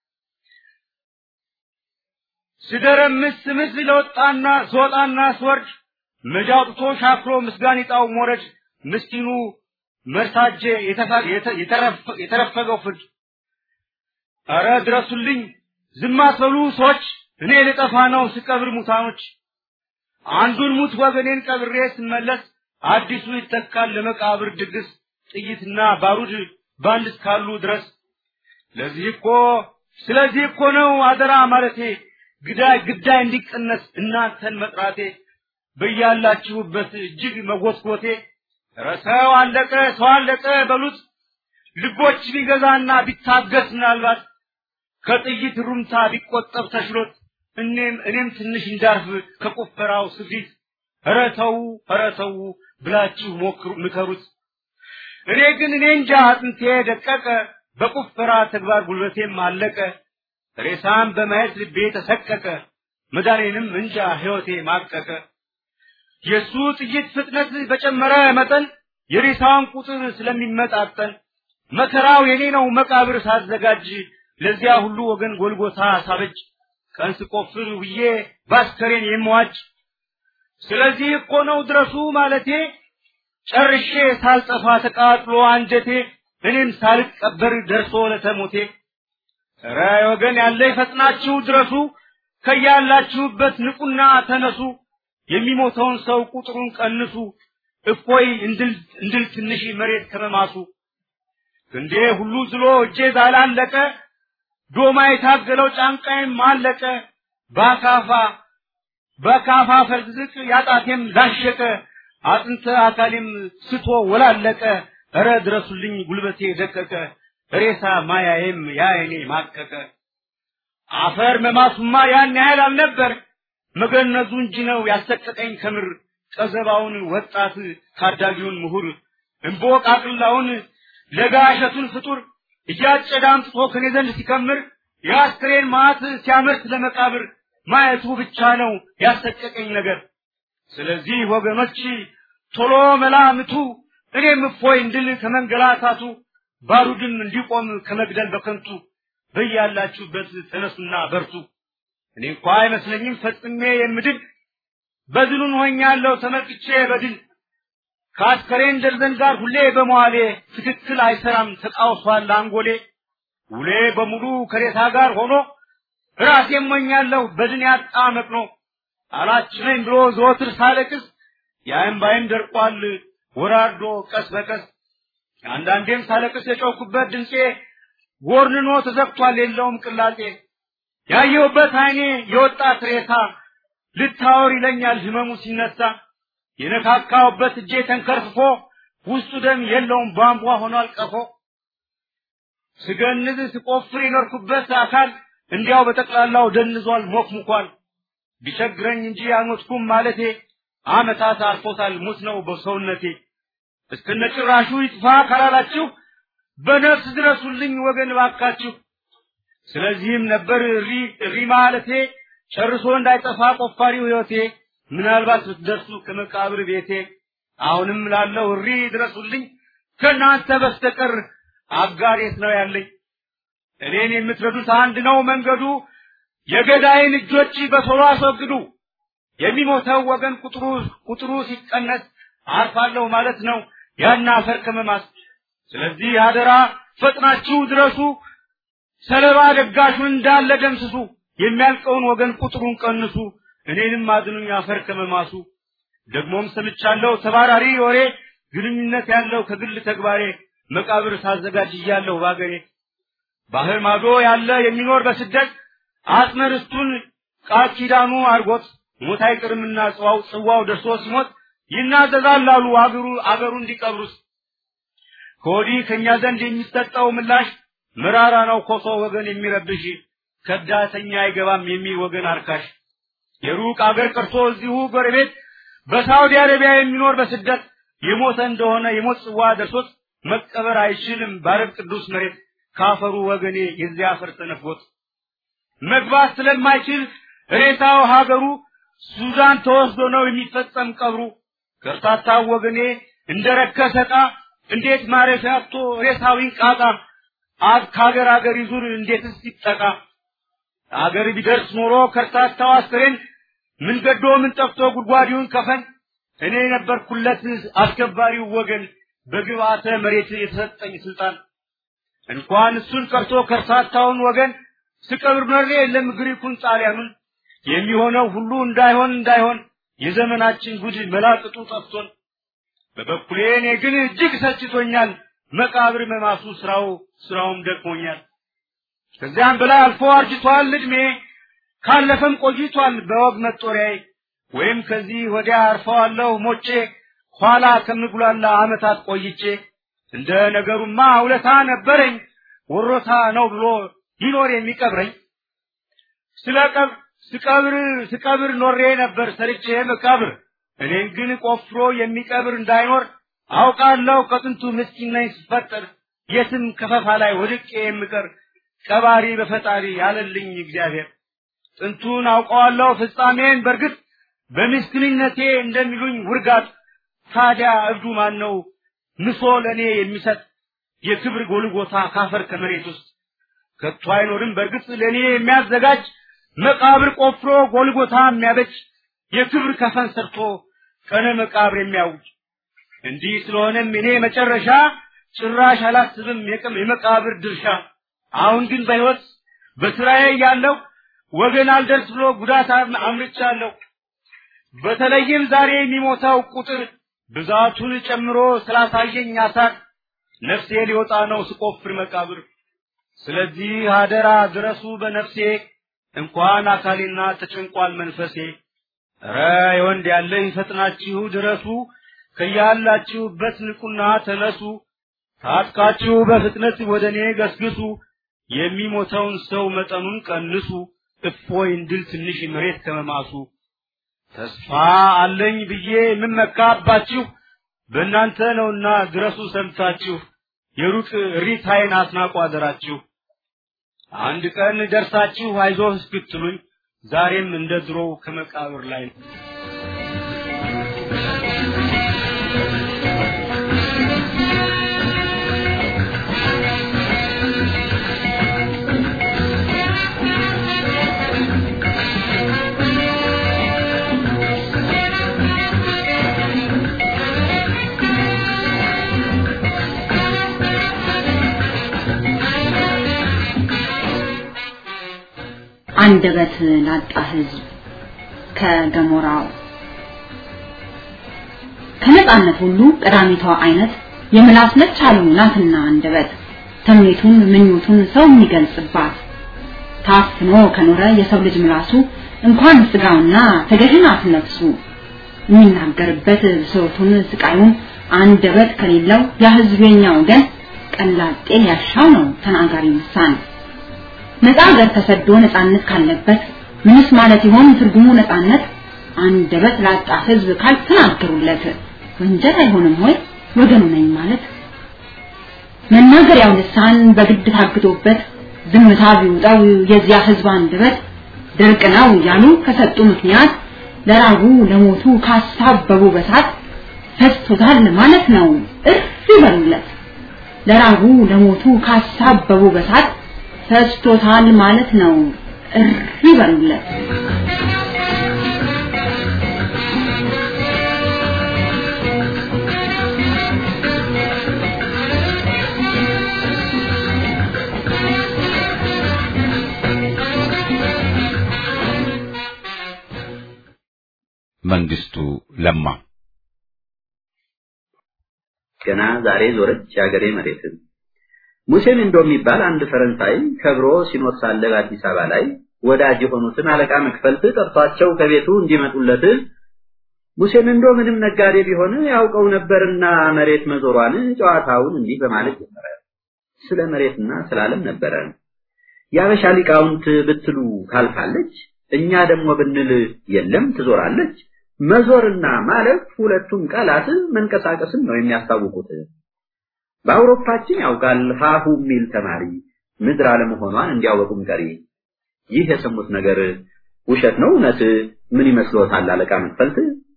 ስደረምስ ስምስ ለወጣና ስወጣና ስወርድ መጃውጥቶ ሻክሮ ምስጋኒጣው ሞረድ ምስኪኑ መርሳጄ የተፈ- የተ- የተረፈ- የተረፈገው ፍርድ ኧረ ድረሱልኝ ዝም አትበሉ ሰዎች እኔ ልጠፋ ነው ስቀብር ሙታኖች አንዱን ሙት ወገኔን ቀብሬ ስመለስ አዲሱ ይተካል ለመቃብር ድግስ ጥይትና ባሩድ ባንድ እስካሉ ድረስ ለዚህ እኮ ስለዚህ እኮ ነው አደራ ማለቴ ግዳይ ግዳይ እንዲቀነስ እናንተን መጥራቴ በያላችሁበት እጅግ መጎትጎቴ ኧረ ሰው አለቀ ሰው አለቀ በሉት ልቦች ቢገዛና ቢታገስ ምናልባት ከጥይት ሩምታ ቢቆጠብ ተሽሎት እኔም እኔም ትንሽ እንዳርፍ ከቁፈራው ስፊት ኧረ ተው ኧረ ተው ብላችሁ ሞክሩ ምከሩት እኔ ግን እኔ እንጃ አጥንቴ ደቀቀ በቁፈራ ተግባር ጉልበቴም አለቀ ሬሳም በማየት ልቤ ተሰቀቀ መዳኔንም እንጃ ሕይወቴ ማቀቀ። የእሱ ጥይት ፍጥነት በጨመረ መጠን የሬሳውን ቁጥር ስለሚመጣጠን መከራው የኔ ነው መቃብር ሳዘጋጅ ለዚያ ሁሉ ወገን ጎልጎታ ሳበጅ ቀን ስቆፍር ውዬ ባስከሬን የምዋጭ ስለዚህ እኮ ነው ድረሱ ማለቴ ጨርሼ ሳልጠፋ ተቃጥሎ አንጀቴ እኔም ሳልቀበር ደርሶ ለተሞቴ ኧረ ወገን ያለ ፈጥናችሁ ድረሱ ከያላችሁበት ንቁና ተነሱ የሚሞተውን ሰው ቁጥሩን ቀንሱ እፎይ እንድል ትንሽ መሬት ከመማሱ ክንዴ ሁሉ ዝሎ እጄ ዛላለቀ ዶማ የታገለው ጫንቃዬም አለቀ በአካፋ በካፋ ፈርዝቅ ያጣቴም ላሸቀ አጥንተ አካሌም ስቶ ወላለቀ እረ ድረሱልኝ ጉልበቴ ደቀቀ ሬሳ ማያዬም ያይኔ ማቀቀ አፈር መማሱማ ያን ያህል አልነበር መገነዙ እንጂ ነው ያሰቀቀኝ ከምር ቀዘባውን ወጣት ታዳጊውን ምሁር እምቦቃቅላውን ለጋሸቱን ፍጡር እያጨደ አምጥቶ ከኔ ዘንድ ሲከምር የአስክሬን ማዕት ሲያመርት ለመቃብር ማየቱ ብቻ ነው ያሰቀቀኝ ነገር። ስለዚህ ወገኖች ቶሎ መላምቱ እኔም እፎይ እንድል ከመንገላታቱ ባሩድም እንዲቆም ከመግደል በከንቱ በያላችሁበት ተነሱና በርቱ። እኔ እንኳ አይመስለኝም ፈጽሜ የምድል በድሉን ሆኛለሁ ተመልክቼ በድል ከአስከሬን ደርዘን ጋር ሁሌ በመዋሌ ትክክል አይሰራም ተቃውሷል አንጎሌ ውሌ በሙሉ ከሬሳ ጋር ሆኖ ራሴ እሞኛለሁ በድን ያጣ መቅኖ አላችነኝ ብሎ ዘወትር ሳለቅስ የእምባዬም ደርቋል ወራርዶ ቀስ በቀስ አንዳንዴም ሳለቅስ የጮኩበት ድምፄ ጎርንኖ ተዘግቷል የለውም ቅላጤ ያየሁበት አይኔ የወጣት ሬሳ ልታወር ይለኛል ህመሙ ሲነሳ የነካካውበት እጄ ተንከርፍፎ ውስጡ ደም የለውም ቧንቧ ሆኗል ቀፎ ስገንዝ ስቆፍር የኖርኩበት አካል እንዲያው በጠቅላላው ደንዟል ሞክሙኳል ቢቸግረኝ እንጂ አልሞትኩም ማለቴ አመታት አልፎታል ሙት ነው በሰውነቴ እስከነጭራሹ ይጥፋ ካላላችሁ በነፍስ ድረሱልኝ ወገን ባካችሁ ስለዚህም ነበር እሪ እሪ ማለቴ ጨርሶ እንዳይጠፋ ቆፋሪው ህይወቴ ምናልባት ብትደርሱ ከመቃብር ቤቴ አሁንም ላለው እሪ ድረሱልኝ ከእናንተ በስተቀር አጋሬት ነው ያለኝ እኔን የምትረዱት አንድ ነው መንገዱ የገዳይን እጆች በቶሎ አስወግዱ የሚሞተው ወገን ቁጥሩ ቁጥሩ ሲቀነስ አርፋለሁ ማለት ነው ያን አፈር ከመማስ ስለዚህ አደራ ፈጥናችሁ ድረሱ ሰለባ ደጋሹን እንዳለ ደምስሱ የሚያልቀውን ወገን ቁጥሩን ቀንሱ እኔንም አድኑኝ አፈር ከመማሱ ደግሞም ሰምቻለሁ ተባራሪ ወሬ ግንኙነት ያለው ከግል ተግባሬ መቃብር ሳዘጋጅ እያለሁ ባገሬ ባህር ማዶ ያለ የሚኖር በስደት አጽመ ርስቱን ቃል ኪዳኑ አድርጎት ሞት አይቅርምና ጽዋው ጽዋው ደርሶ ሲሞት ይናዘዛል አሉ አገሩ አገሩ እንዲቀብሩት ከወዲህ ከእኛ ዘንድ የሚሰጠው ምላሽ መራራ ነው ኮሶ ወገን የሚረብሽ ከዳተኛ አይገባም የሚል ወገን አርካሽ የሩቅ አገር ቀርቶ እዚሁ ጎረቤት በሳውዲ አረቢያ የሚኖር በስደት የሞተ እንደሆነ የሞት ጽዋ ደርሶት መቀበር አይችልም ባረብ ቅዱስ መሬት ካፈሩ ወገኔ የዚያ አፈር ተነፍጎት መግባት ስለማይችል ሬሳው ሀገሩ ሱዳን ተወስዶ ነው የሚፈጸም ቀብሩ ከርታታው ወገኔ እንደ ረከሰ ዕቃ እንዴት ማረፊያ አጥቶ ሬሳው ይንቃቃ አብ ከሀገር ሀገር ይዙር እንዴትስ ይጠቃ አገር ቢደርስ ኖሮ ከርታታው አስክሬን ምን ገዶ ምን ጠፍቶ ጉድጓዲውን ከፈን እኔ ነበርኩለት አስከባሪው ወገን በግብአተ መሬት የተሰጠኝ ስልጣን እንኳን እሱን ቀርቶ ከርታታውን ወገን ስቀብር መሬ የለም ግሪኩን ጣሊያኑን የሚሆነው ሁሉ እንዳይሆን እንዳይሆን የዘመናችን ጉድ መላቅጡ ጠፍቶን በበኩሌ እኔ ግን እጅግ ሰችቶኛል መቃብር መማሱ ስራው ስራውም ደክሞኛል ከዚያም በላይ አልፎ አርጅቷል እድሜ ካለፈም ቆይቷል በወግ መጦሪያዬ ወይም ከዚህ ወዲያ አርፈዋለሁ ሞቼ ኋላ ከምጉላላ አመታት ቆይቼ እንደ ነገሩማ ውለታ ነበረኝ ወሮታ ነው ብሎ ይኖር የሚቀብረኝ ስለቀብ ስቀብር ስቀብር ኖሬ ነበር ሰርቼ መቃብር እኔን ግን ቆፍሮ የሚቀብር እንዳይኖር አውቃለሁ ከጥንቱ ምስኪን ነኝ ስፈጠር የትም ከፈፋ ላይ ወድቄ የምቀር ቀባሪ በፈጣሪ ያለልኝ እግዚአብሔር ጥንቱን አውቀዋለሁ ፍጻሜን በእርግጥ በምስኪንነቴ እንደሚሉኝ ውርጋት ታዲያ እብዱ ማን ነው ምሶ ለእኔ የሚሰጥ የክብር ጎልጎታ ካፈር ከመሬት ውስጥ ከቶ አይኖርም በእርግጥ ለእኔ የሚያዘጋጅ መቃብር ቆፍሮ ጎልጎታ የሚያበጅ የክብር ከፈን ሰርቶ ቀነ መቃብር የሚያውጅ እንዲህ ስለሆነም እኔ መጨረሻ ጭራሽ አላስብም የቅም የመቃብር ድርሻ አሁን ግን በሕይወት በስራዬ ያለው ወገን አልደርስ ብሎ ጉዳት አምርቻለሁ በተለይም ዛሬ የሚሞተው ቁጥር ብዛቱን ጨምሮ ስላሳየኝ አሳር ነፍሴ ሊወጣ ነው ስቆፍር መቃብር ስለዚህ አደራ ድረሱ በነፍሴ እንኳን አካሌና ተጨንቋል መንፈሴ ኧረ የወንድ ያለ ይፈጥናችሁ ድረሱ ከያላችሁበት ንቁና ተነሱ ታጥቃችሁ በፍጥነት ወደ እኔ ገስግሱ የሚሞተውን ሰው መጠኑን ቀንሱ እፎይ እንድል ትንሽ መሬት ከመማሱ ተስፋ አለኝ ብዬ የምመካባችሁ በእናንተ ነውና ድረሱ ሰምታችሁ የሩቅ ሪታይን አስናቁ አደራችሁ አንድ ቀን ደርሳችሁ አይዞህ እስክትሉኝ ዛሬም እንደ ድሮው ከመቃብር ላይ ነው። አንደበት ላጣ ህዝብ ከገሞራው ከነጻነት ሁሉ ቀዳሚቷ አይነት የምላስ ነች አሉ ናትና አንደበት ተምኔቱን ምኞቱን ሰው የሚገልጽባት ታፍኖ ከኖረ የሰው ልጅ ምላሱ እንኳን ስጋውና ተገዥናት ነፍሱ የሚናገርበት ብሶቱን ስቃዩን አንደበት ከሌለው ያ ህዝበኛ ወገን ቀላጤ ያሻው ነው ተናጋሪ ምሳን ነፃ ሀገር ተሰዶ ነፃነት ካለበት ምንስ ማለት ይሆን ትርጉሙ ነፃነት አንደበት ላጣ ህዝብ ካልተናገሩለት ወንጀል አይሆንም ወይ ወገኑ ነኝ ማለት መናገሪያው ልሳን በግድ ታግቶበት ዝምታ ቢውጣው የዚያ ህዝብ አንደበት ድርቅ ነው ያሉ ከሰጡ ምክንያት ለራቡ ለሞቱ ካሳበቡ በሳት ፈስቶታል ማለት ነው እርፍ ይበሉለት ለራቡ ለሞቱ ካሳበቡ በሳት ፈስቶታል ማለት ነው እርፍ ይበሉለት መንግስቱ ለማ ገና ዛሬ ዞረች የአገሬ መሬት ሙሴን እንዶ የሚባል አንድ ፈረንሳይ ከብሮ ሲኖር ሳለ በአዲስ አበባ ላይ ወዳጅ የሆኑትን አለቃ መክፈልት ጠርቷቸው ከቤቱ እንዲመጡለት ሙሴን እንዶ ምንም ነጋዴ ቢሆን ያውቀው ነበርና መሬት መዞሯን ጨዋታውን እንዲህ በማለት ጀመረ። ስለ መሬትና ስለ ዓለም ነበረ። የአበሻ ሊቃውንት ብትሉ ታልፋለች፣ እኛ ደግሞ ብንል የለም ትዞራለች። መዞርና ማለፍ ሁለቱም ቃላት መንቀሳቀስን ነው የሚያስታውቁት። በአውሮፓችን ያውቃል ሀሁ የሚል ተማሪ ምድር አለመሆኗን እንዲያወቁም ቀሪ። ይህ የሰሙት ነገር ውሸት ነው እውነት? ምን ይመስሎታል አለቃ መክፈልት?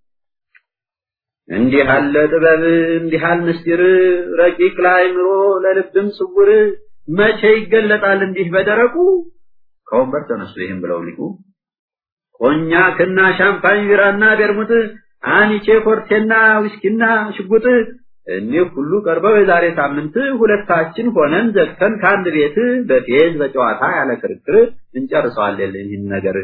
እንዲህ አለ ጥበብ እንዲህ አለ ምስጢር ረቂቅ ለአእምሮ ለልብም ስውር መቼ ይገለጣል እንዲህ በደረቁ ከወንበር ተነሱ ይህም ብለው ሊቁ ኮኛክና ሻምፓኝ ቢራና ቤርሙት አኒቼ ኮርቴና ዊስኪና ሽጉጥ እኒህ ሁሉ ቀርበው የዛሬ ሳምንት ሁለታችን ሆነን ዘግተን ከአንድ ቤት በፌዝ በጨዋታ ያለ ክርክር እንጨርሰዋለን ይህን ነገር።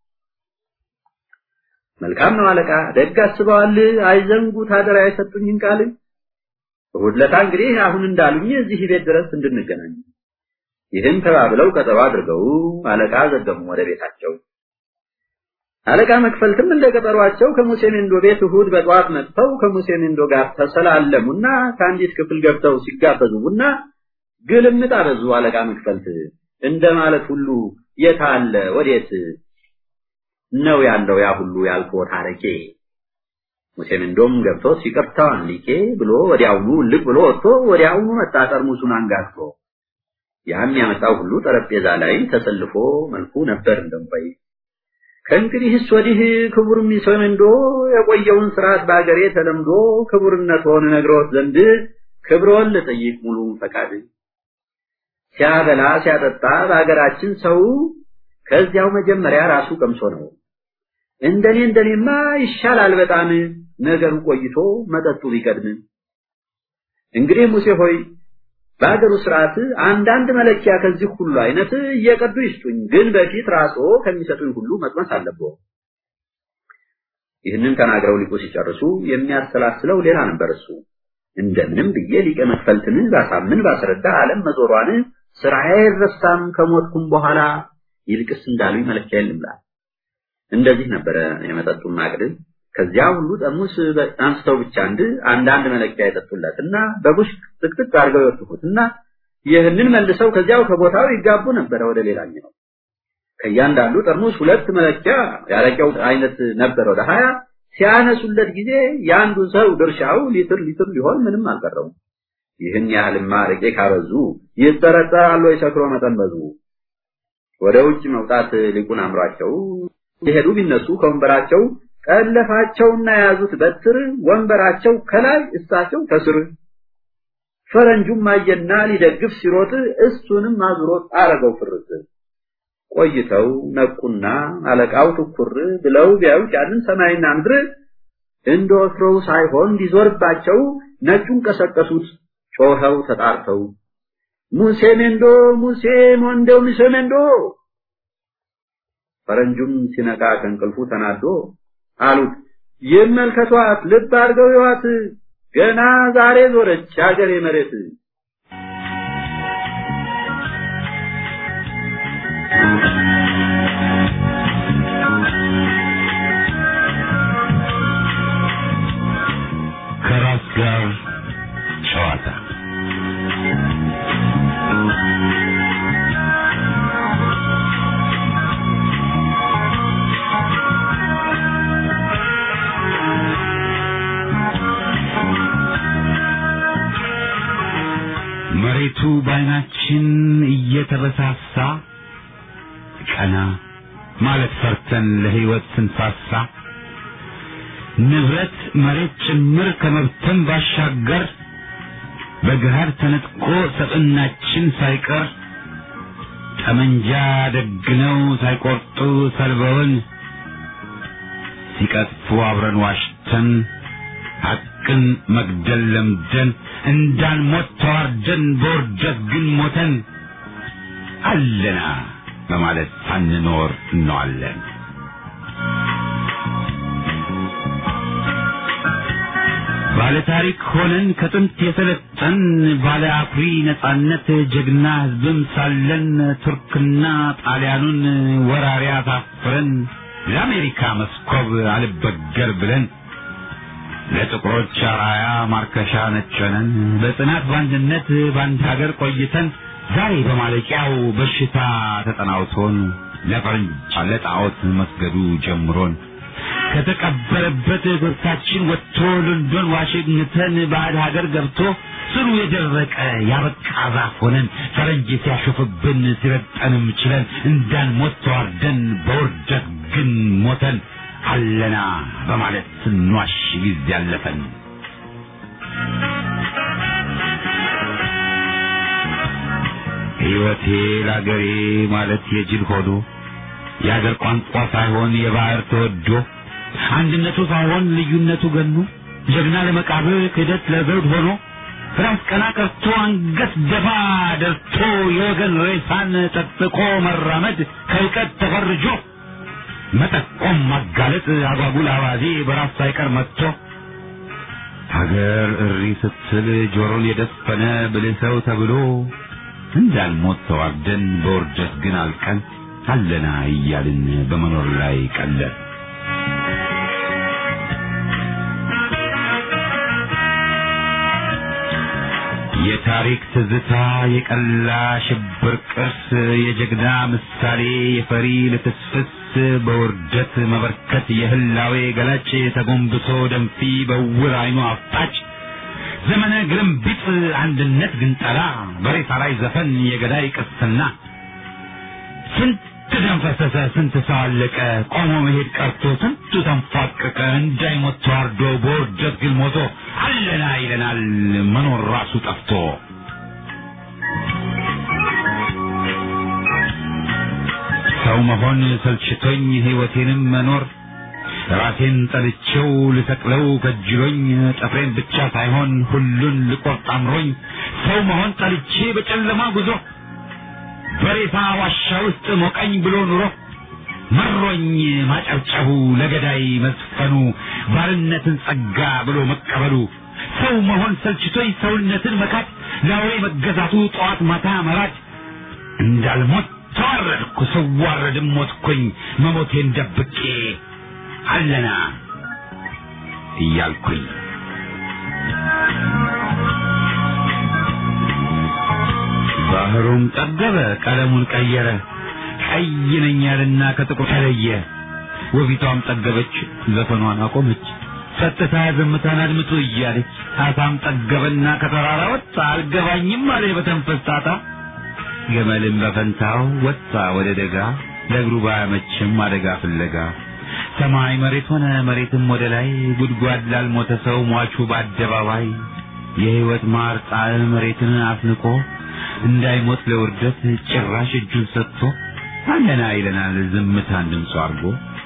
መልካም ነው አለቃ፣ ደግ አስበዋል። አይዘንጉት አደራ የሰጡኝን ቃል። እሑድ ዕለት እንግዲህ አሁን እንዳሉኝ እዚህ ቤት ድረስ እንድንገናኝ ይህን ተባብለው ቀጠሮ አድርገው አለቃ ዘገሙ ወደ ቤታቸው። አለቃ መክፈልትም እንደ ቀጠሯቸው ከሙሴ ሜንዶ ቤት እሑድ በጠዋት መጥተው ከሙሴ ሜንዶ ጋር ተሰላለሙና ከአንዲት ክፍል ገብተው ሲጋበዙ ቡና ግልምጥ አበዙ። አለቃ መክፈልት እንደ ማለት ሁሉ የት አለ ወዴት ነው ያለው ያ ሁሉ ያልኮት አረቄ? ሙሴ ሜንዶም ገብቶ ይቅርታዋን ሊቄ ብሎ ወዲያውኑ ልቅ ብሎ ወጥቶ ወዲያውኑ መጣ ጠርሙሱን አንጋግቶ። ያም ያመጣው ሁሉ ጠረጴዛ ላይ ተሰልፎ መልኩ ነበር እንደምባይ ከእንግዲህስ ወዲህ ክቡር ሚሶመንዶ የቆየውን ስርዓት በአገሬ ተለምዶ ክቡርነትዎን ነግረውት ዘንድ ክብሮን ልጠይቅ ሙሉ ፈቃድ ሲያበላ ሲያጠጣ በአገራችን ሰው ከዚያው መጀመሪያ ራሱ ቀምሶ ነው። እንደኔ እንደኔማ ይሻላል በጣም ነገሩ ቆይቶ መጠጡ ቢቀድም። እንግዲህ ሙሴ ሆይ በአገሩ ስርዓት አንዳንድ መለኪያ ከዚህ ሁሉ አይነት እየቀዱ ይስጡኝ፣ ግን በፊት ራስዎ ከሚሰጡኝ ሁሉ መቅመስ አለብዎ። ይህንን ተናግረው ሊቁ ሲጨርሱ የሚያሰላስለው ሌላ ነበር እሱ እንደምንም ብዬ ሊቀ መክፈልትን ባሳምን ባስረዳ ዓለም መዞሯን ስራዬ አይረሳም ከሞትኩም በኋላ ይልቅስ እንዳሉኝ መለኪያ የለምላል። እንደዚህ ነበረ የመጠጡን ማቅድ። ከዚያ ሁሉ ጠርሙስ አንስተው ብቻ አንድ አንዳንድ መለኪያ የጠጡለትና በቡሽ ጥቅጥቅ አድርገው ይወጥፉትና ይህንን መልሰው ከዚያው ከቦታው ይጋቡ ነበረ ወደ ሌላኛው። ከእያንዳንዱ ጠርሙስ ሁለት መለኪያ ያረቂያው አይነት ነበረ ወደ ሀያ ሲያነሱለት ጊዜ የአንዱ ሰው ድርሻው ሊትር ሊትር ሊሆን ምንም አልቀረውም። ይህን ያህልማ አረቄ ካበዙ ይጠረጠራሉ የሰክሮ መጠን በዙ። ወደ ውጭ መውጣት ሊቁን አምሯቸው የሄዱ ቢነሱ ከወንበራቸው ጠለፋቸውና የያዙት በትር ወንበራቸው ከላይ እሳቸው ከስር። ፈረንጁም አየና ሊደግፍ ሲሮጥ እሱንም አዙሮት አረገው ፍርጥ። ቆይተው ነቁና አለቃው ትኩር ብለው ቢያዩት ያንን ሰማይና ምድር እንደ ወትሮው ሳይሆን እንዲዞርባቸው ነጩን ቀሰቀሱት ጮኸው ተጣርተው ሙሴ ሜንዶ ሙሴ ሞንዴው ሙሴ ሜንዶ ፈረንጁም ሲነቃ ከእንቅልፉ ተናዶ አሉት ይመልከቷት ልብ አድርገው ይዋት ገና ዛሬ ዞረች አገሬ መሬት ከራስ ጋር ጨዋታ መሬቱ በዓይናችን እየተበሳሳ ቀና ማለት ፈርተን ለሕይወት ስንሳሳ ንብረት መሬት ጭምር ከመብተን ባሻገር በገሃድ ተነጥቆ ሰብዕናችን ሳይቀር ጠመንጃ ደግነው ሳይቆርጡ ሰልበውን ሲቀጥፉ አብረን ዋሽተን ሐቅን መግደል ለምደን እንዳንሞት ተዋርደን በውርደት ግን ሞተን አለና በማለት ሳንኖር እንዋለን። ባለ ታሪክ ሆነን ከጥንት የሰለጠን ባለ አኩሪ ነጻነት ጀግና ሕዝብም ሳለን ቱርክና ጣሊያኑን ወራሪ አሳፍረን ለአሜሪካ መስኮብ አልበገር ብለን ለጥቁሮች አራያ ማርከሻ ነጨነን በጽናት በአንድነት በአንድ ሀገር ቆይተን ዛሬ በማለቂያው በሽታ ተጠናውቶን ለፈረንጅ ለጣዖት መስገዱ ጀምሮን ከተቀበረበት ብርታችን ወጥቶ ሎንዶን ዋሽንግተን ባዕድ ሀገር ገብቶ ስሩ የደረቀ ያበቃ ዛፍ ሆነን ፈረንጅ ሲያሾፍብን ሲረጠንም ችለን እንዳንሞት ተዋርደን በውርደት ግን ሞተን አለና በማለት ስንዋሽ ጊዜ ያለፈን ሕይወቴ ለአገሬ ማለት የጅል ሆዶ የአገር ቋንቋ ሳይሆን የባህር ተወዶ አንድነቱ ሳይሆን ልዩነቱ ገኖ ጀግና ለመቃብር ክህደት ለዘውድ ሆኖ ራስ ቀና ቀርቶ አንገት ደፋ ደርቶ የወገን ሬሳን ጠጥቆ መራመድ ከእውቀት ተፈርጆ መጠቆም ማጋለጥ አጓጉል አባዜ በራስ ሳይቀር መጥቶ ሀገር እሪ ስትል ጆሮን የደፈነ ብልህ ሰው ተብሎ እንዳልሞት ተዋርደን በውርደት ግን አልቀን አለና እያልን በመኖር ላይ ቀለድ የታሪክ ትዝታ የቀላ ሽብር ቅርስ የጀግና ምሳሌ የፈሪ ልፍስፍስ በውርደት መበርከት የህላዌ ገላጭ ተጎንብሶ ደንፊ በውር አይኑ አፍጣጭ ዘመነ ግርምቢጥ አንድነት ግንጠላ በሬሳ ላይ ዘፈን የገዳይ ቅስና ስንት ደም ፈሰሰ፣ ስንት ሰው አለቀ፣ ቆሞ መሄድ ቀርቶ ስንቱ ተንፏቀቀ፣ እንዳይሞት ተዋርዶ በውርደት ግን ሞቶ አለና ይለናል መኖር ራሱ ጠፍቶ። ሰው መሆን ሰልችቶኝ ሕይወቴንም መኖር ራሴን ጠልቼው ልሰቅለው ከጅሎኝ ጥፍሬን ብቻ ሳይሆን ሁሉን ልቆርጥ አምሮኝ ሰው መሆን ጠልቼ በጨለማ ጉዞ በሬሳ ዋሻ ውስጥ ሞቀኝ ብሎ ኑሮ መሮኝ ማጨብጨቡ ለገዳይ መዝፈኑ ባርነትን ጸጋ ብሎ መቀበሉ ሰው መሆን ሰልችቶኝ ሰውነትን መካድ ለአውሬ መገዛቱ ጠዋት ማታ መራድ እንዳልሞት ተዋረድኩ ስዋረድም ሞትኩኝ መሞቴን ደብቄ አለና እያልኩኝ ባህሩም ጠገበ ቀለሙን ቀየረ ቀይ ነኝ ያለና ከጥቁር ተለየ ወፊቷም ጠገበች ዘፈኗን አቆመች ጸጥታ ዝምታን አድምጡ እያለች አሳም ጠገበና ከተራራ ወጣ አልገባኝም አለ በተንፈስ ጣጣ ገመልም በፈንታው ወጣ ወደ ደጋ ለእግሩ ባያመችም አደጋ ፍለጋ ሰማይ መሬት ሆነ መሬትም ወደ ላይ ጉድጓድ ላልሞተ ሰው ሟቹ በአደባባይ የሕይወት ማር ጣዕም መሬትን አስንቆ እንዳይሞት ለውርደት ጭራሽ እጁን ሰጥቶ አለና ይለናል ዝምታን ድምፁ አድርጎ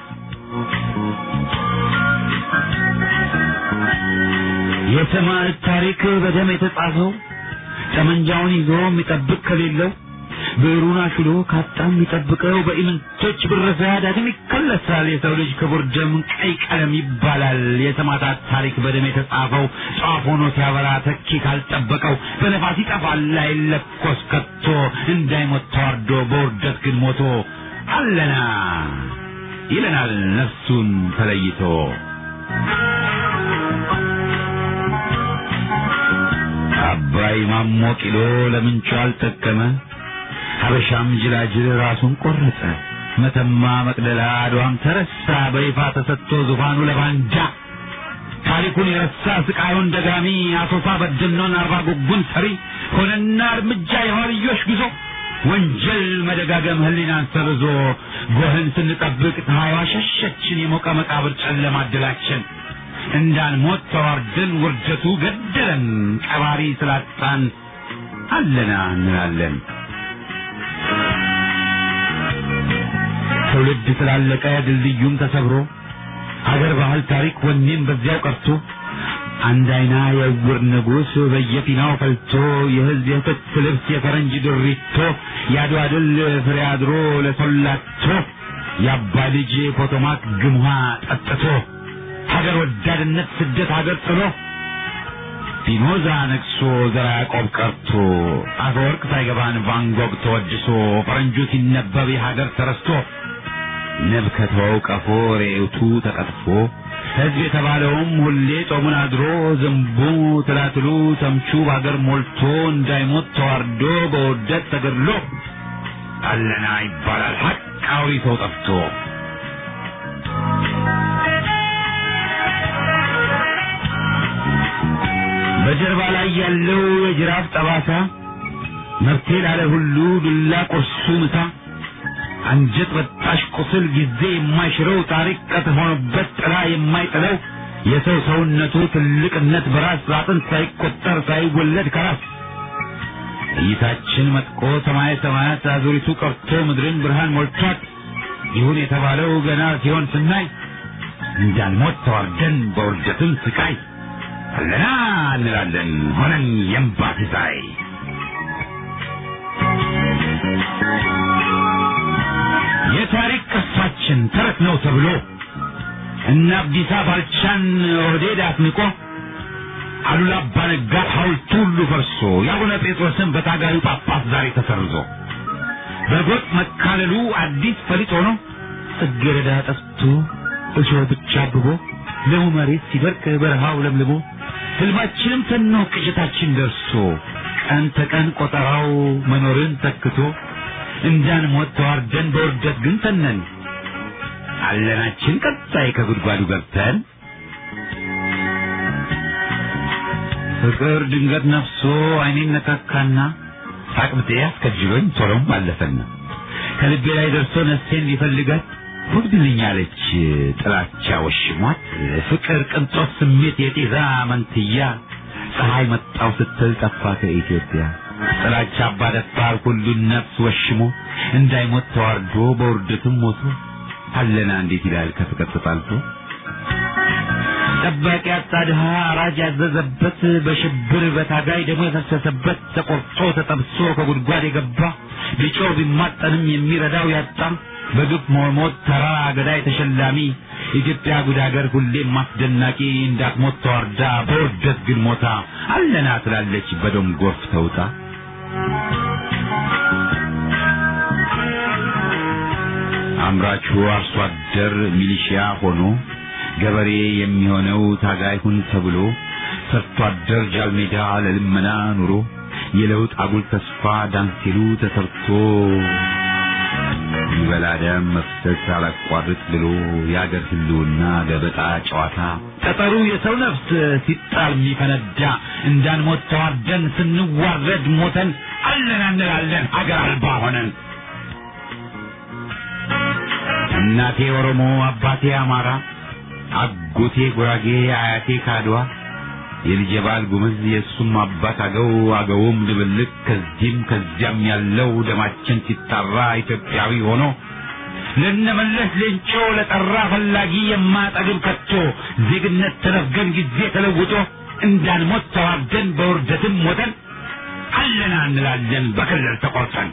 የሰማዕት ታሪክ በደም የተጻፈው ጠመንጃውን ይዞ የሚጠብቅ ከሌለው ብዕሩን አሽሎ ካጣ የሚጠብቀው በኢምንቶች ብረሳ ዳግም ይከለሳል። የሰው ልጅ ክቡር ደም ቀይ ቀለም ይባላል። የሰማዕታት ታሪክ በደም የተጻፈው ጧፍ ሆኖ ሲያበራ ተኪ ካልጠበቀው በነፋስ ይጠፋል አይለኮስ ከቶ እንዳይሞት ተዋርዶ በውርደት ግን ሞቶ አለና ይለናል ነፍሱን ተለይቶ አባይ ማሞ ቂሎ ለምንቹ አልጠቀመ ሀበሻም ጅላጅል ራሱን ቆረጠ። መተማ መቅደላ አድዋም ተረሳ በይፋ ተሰጥቶ ዙፋኑ ለባንጃ ታሪኩን የረሳ ስቃዩን ደጋሚ አሶሳ በደኖን አርባ ጉጉን ሰሪ ሆነና እርምጃ የኋልዮሽ ጉዞ ወንጀል መደጋገም ህሊናን ሰርዞ ጎህን ስንጠብቅ ፀሐይዋ ሸሸችን የሞቀ መቃብር ጨለማ አድላችን እንዳንሞት ተዋርደን ውርደቱ ገደለን ቀባሪ ስላጣን አለና እንላለን። ትውልድ ስላለቀ ድልድዩም ተሰብሮ ሀገር ባህል ታሪክ ወኔም በዚያው ቀርቶ አንድ አይና የዕውር ንጉሥ በየፊናው ፈልቶ የህዝብ የትጥቅ ልብስ የፈረንጅ ድሪቶ የአድዋ ድል ፍሬ አድሮ ለሰላቶ የአባ ልጅ ፖቶማክ ግምሃ ጠጥቶ ሀገር ወዳድነት ስደት ሀገር ጥሎ ፒኖዛ ነግሶ ዘራ ያዕቆብ ቀርቶ አፈወርቅ ሳይገባን ቫንጎግ ተወድሶ ፈረንጁ ሲነበብ የሀገር ተረስቶ ንብ ከተወው ቀፎ ሬቱ ተቀጥፎ ሕዝብ የተባለውም ሁሌ ጾሙን አድሮ ዝንቡ ትላትሉ ተምቹ በሀገር ሞልቶ እንዳይሞት ተዋርዶ በውርደት ተገድሎ አለና ይባላል ሀቃዊ ሰው ጠፍቶ በጀርባ ላይ ያለው የጅራፍ ጠባሳ መብቴ ላለ ሁሉ ዱላ ቁርሱ ምሳ አንጀት በጣሽ ቁስል ጊዜ የማይሽረው ታሪክ ቀት ሆኖበት ጥላ የማይጥለው የሰው ሰውነቱ ትልቅነት በራስ አጥንት ሳይቆጠር ሳይወለድ ከራስ እይታችን መጥቆ ሰማየ ሰማያት አዙሪቱ ቀርቶ ምድርን ብርሃን ሞልቷት ይሁን የተባለው ገና ሲሆን ስናይ እንዳንሞት ተዋርደን በውርደትም ስቃይ አለና እንላለን ሆነን የእምባ ሲሳይ የታሪክ ቅርሳችን ተረት ነው ተብሎ እነ አብዲሳ ባልቻን ኦህዴድ አስንቆ አሉላ አባ ነጋ ሐውልቱ ሁሉ ፈርሶ የአቡነ ጴጥሮስን በታጋዩ ጳጳስ ዛሬ ተሰርዞ በጎጥ መካለሉ አዲስ ፈሊጥ ሆኖ ጽጌረዳ ጠፍቶ እሾህ ብቻ አብቦ ለው መሬት ሲደርቅ በረሃው ለምልሞ ህልማችንም ተኖ ቅዠታችን ደርሶ ቀን ተቀን ቆጠራው መኖርን ተክቶ እንዳንሞት ተዋርደን በውርደት ግን ተነን አለናችን ቀጣይ ከጉድጓዱ ገብተን ፍቅር ድንገት ነፍሶ አይኔን ነካካና ሳቅብጤ አስከጅሎኝ ቶሎም አለፈና ከልቤ ላይ ደርሶ ነፍሴን ሊፈልጋት ወግድልኛለች ጥላቻ ወሽሟት ፍቅር ቅንጦት ስሜት የጤዛ መንትያ ፀሐይ መጣው ስትል ጠፋ ከኢትዮጵያ ጥላቻ አባደፋር ሁሉን ነፍስ ወሽሞ እንዳይሞት ተዋርዶ በውርደትም ሞቶ አለና እንዴት ይላል ከፍቅር ተጣልቶ ጠባቂ አጣ ድሃ አራጅ ያዘዘበት በሽብር በታጋይ ደግሞ የፈሰሰበት ተቆርጦ ተጠብሶ ከጉድጓድ የገባ ቢጮህ ቢማጠንም የሚረዳው ያጣ በግፍ መሞት ተራ ገዳይ ተሸላሚ ኢትዮጵያ ጉድ ሀገር ሁሌም አስደናቂ እንዳትሞት ተዋርዳ በውርደት ግን ሞታ አለና ትላለች በደም ጎርፍ ተውጣ አምራቹ አርሶ አደር ሚሊሺያ ሆኖ ገበሬ የሚሆነው ታጋይ ሁን ተብሎ ሰርቶ አደር ጃልሜዳ ለልመና ኑሮ የለውጥ አጉል ተስፋ ዳንሲሉ ተሰርቶ ይበላ ደም መፍሰስ አላቋርጥ ብሎ የአገር ህልውና ገበጣ ጨዋታ ጠጠሩ የሰው ነፍስ ሲጣል የሚፈነዳ እንዳንሞት ተዋርደን ስንዋረድ ሞተን አለን እንላለን አገር አልባ ሆነን እናቴ ኦሮሞ አባቴ አማራ አጎቴ ጉራጌ አያቴ ካድዋ የልጄ ባል ጉምዝ የእሱም አባት አገው አገውም ድብልቅ ከዚህም ከዚያም ያለው ደማችን ሲጣራ ኢትዮጵያዊ ሆኖ ለነመለስ ሌንጮ ለጠራ ፈላጊ የማጠግብ ከቶ ዜግነት ተነፍገን ጊዜ ተለውጦ እንዳንሞት ተዋርደን በውርደትም ሞተን አለና እንላለን በክልል ተቆርጠን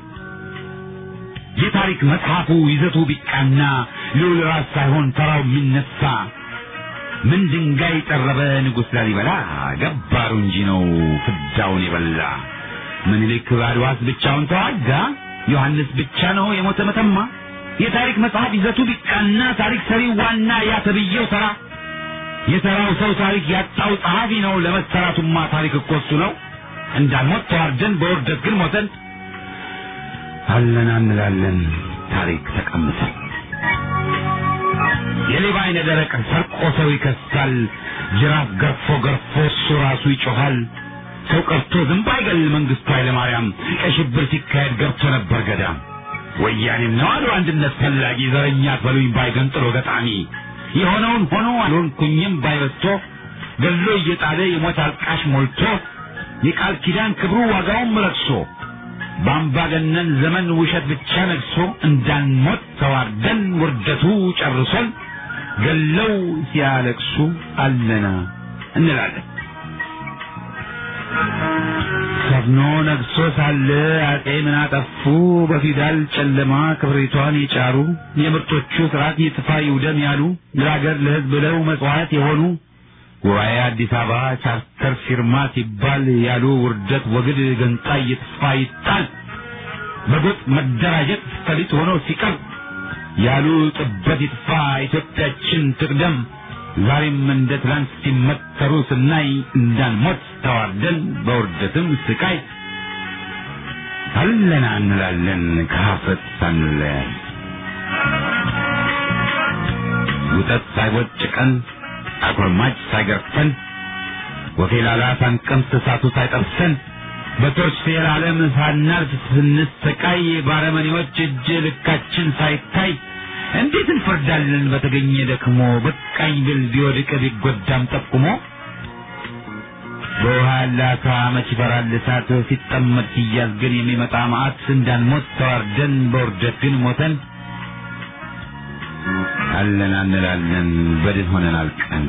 የታሪክ መጽሐፉ ይዘቱ ቢቃና ልዑል ራስ ሳይሆን ተራው የሚነሳ ምን ድንጋይ ጠረበ ንጉሥ ላሊበላ ገባሩ እንጂ ነው ፍዳውን የበላ ምኒልክ በአድዋስ ብቻውን ተዋጋ ዮሐንስ ብቻ ነው የሞተ መተማ የታሪክ መጽሐፍ ይዘቱ ቢቃና ታሪክ ሰሪው ዋና ያ ተብዬው ተራ የተራው ሰው ታሪክ ያጣው ጸሐፊ ነው ለመሰራቱማ ታሪክ እኮ እሱ ነው እንዳንሞት ተዋርደን በውርደት ግን ሞተን አለና እንላለን ታሪክ ተቀምጠን የሌባ አይነ ደረቅ ሰርቆ ሰው ይከሳል ጅራፍ ገርፎ ገርፎ እሱ ራሱ ይጮኻል ሰው ቀርቶ ዝንብ አይገል መንግስቱ ኃይለማርያም ቀይ ሽብር ሲካሄድ ገብቶ ነበር ገዳም ወያኔም ነው አሉ አንድነት ፈላጊ ዘረኛ አትበሉኝ ባይገንጥሎ ገጣሚ የሆነውን ሆኖ አልሆንኩኝም ባይበስቶ ገሎ እየጣለ የሞት አልቃሽ ሞልቶ የቃል ኪዳን ክብሩ ዋጋውም ረክሶ በአምባገነን ዘመን ውሸት ብቻ ነግሶ እንዳንሞት ተዋርደን ውርደቱ ጨርሶን ገለው ሲያለቅሱ አለና እንላለን። ሰፍኖ ነግሶ ሳለ አጤ ምን አጠፉ? በፊውዳል ጨለማ ክብሪቷን የጫሩ የምርጦቹ ስርዓት ይጥፋ ይውደም ያሉ ለሀገር ለሕዝብ ብለው መጽዋዕት የሆኑ ጉባኤ አዲስ አበባ ቻርተር ፊርማ ሲባል ያሉ ውርደት ወግድ ገንጣይ ይጥፋ ይጣል በጎጥ መደራጀት ፈሊጥ ሆኖ ሲቀር ያሉ ጥበት ይጥፋ ኢትዮጵያችን ትቅደም ዛሬም እንደ ትላንት ሲመተሩ ስናይ እንዳንሞት ተዋርደን በውርደትም ስቃይ አለና እንላለን ከሀፍረት ሳንለያይ ውጠት ሳይቦጭቀን አጎርማጭ ሳይገርፈን ወፌላላ ሳንቀምስ እሳቱ ሳይጠብሰን በቶርች ፌር ዓለም ሳናልፍ ስንሰቃይ ባረመኔዎች እጅ ልካችን ሳይታይ እንዴት እንፈርዳለን በተገኘ ደክሞ በቃኝ ብል ቢወድቅ ቢጎዳም ጠቁሞ በውሃ ያለ አሳ መች ይፈራል እሳት ሲጠመድ ሲያዝ ግን የሚመጣ መዓት እንዳንሞት ተዋርደን በውርደት ግን ሞተን አለን እንላለን በድን ሆነን አልቀን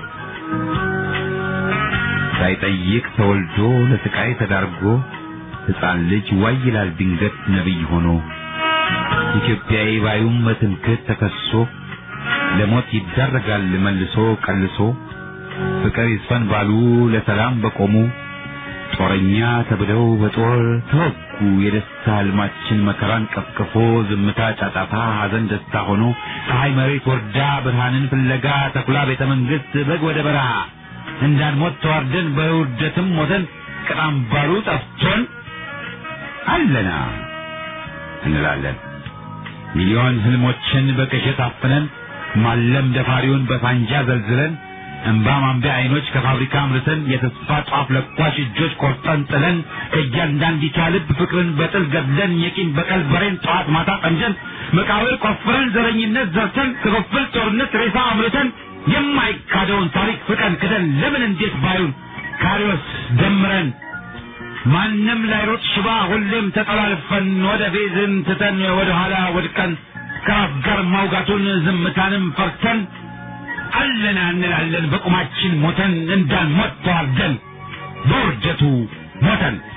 ሳይጠይቅ ተወልዶ ለስቃይ ተዳርጎ ሕፃን ልጅ ዋይ ይላል ድንገት ነቢይ ሆኖ ኢትዮጵያዊ ባዩም በትምክህት ተከሶ ለሞት ይዳረጋል መልሶ ቀልሶ ፍቅር ይስፈን ባሉ ለሰላም በቆሙ ጦረኛ ተብለው በጦር ተወጉ። የደስታ ህልማችን መከራን ቀፍቅፎ ዝምታ ጫጫታ፣ ሐዘን ደስታ ሆኖ ፀሐይ መሬት ወርዳ ብርሃንን ፍለጋ ተኩላ ቤተ መንግሥት በግ ወደ በረሃ እንዳንሞት ተዋርደን በውርደትም ሞተን ቅጣም ባሉ ጠፍቶን አለና እንላለን። ሚሊዮን ህልሞችን በቅዠት አፍነን ማለም ደፋሪውን በፋንጃ ዘልዝለን እንባ ማንቢያ አይኖች ከፋብሪካ አምርተን የተስፋ ጧፍ ለኳሽ እጆች ቆርጠን ጥለን ከእያንዳንዲቷ ልብ ፍቅርን በጥል ገድለን የቂም በቀል በሬን ጠዋት ማታ ጠምደን መቃብር ቆፍረን ዘረኝነት ዘርተን ክፍፍል ጦርነት ሬሳ አምርተን የማይካደውን ታሪክ ፍቀን ክደን ለምን እንዴት ባዩን ካሪዎስ ደምረን ማንም ላይሮጥ ሽባ ሁሌም ተጠላልፈን ወደ ቤዝን ትተን ወደ ኋላ ወድቀን ከራስ ጋር ማውጋቱን ዝምታንም ፈርተን አለና እንላለን በቁማችን ሞተን እንዳንሞት ተዋርደን በውርደቱ ሞተን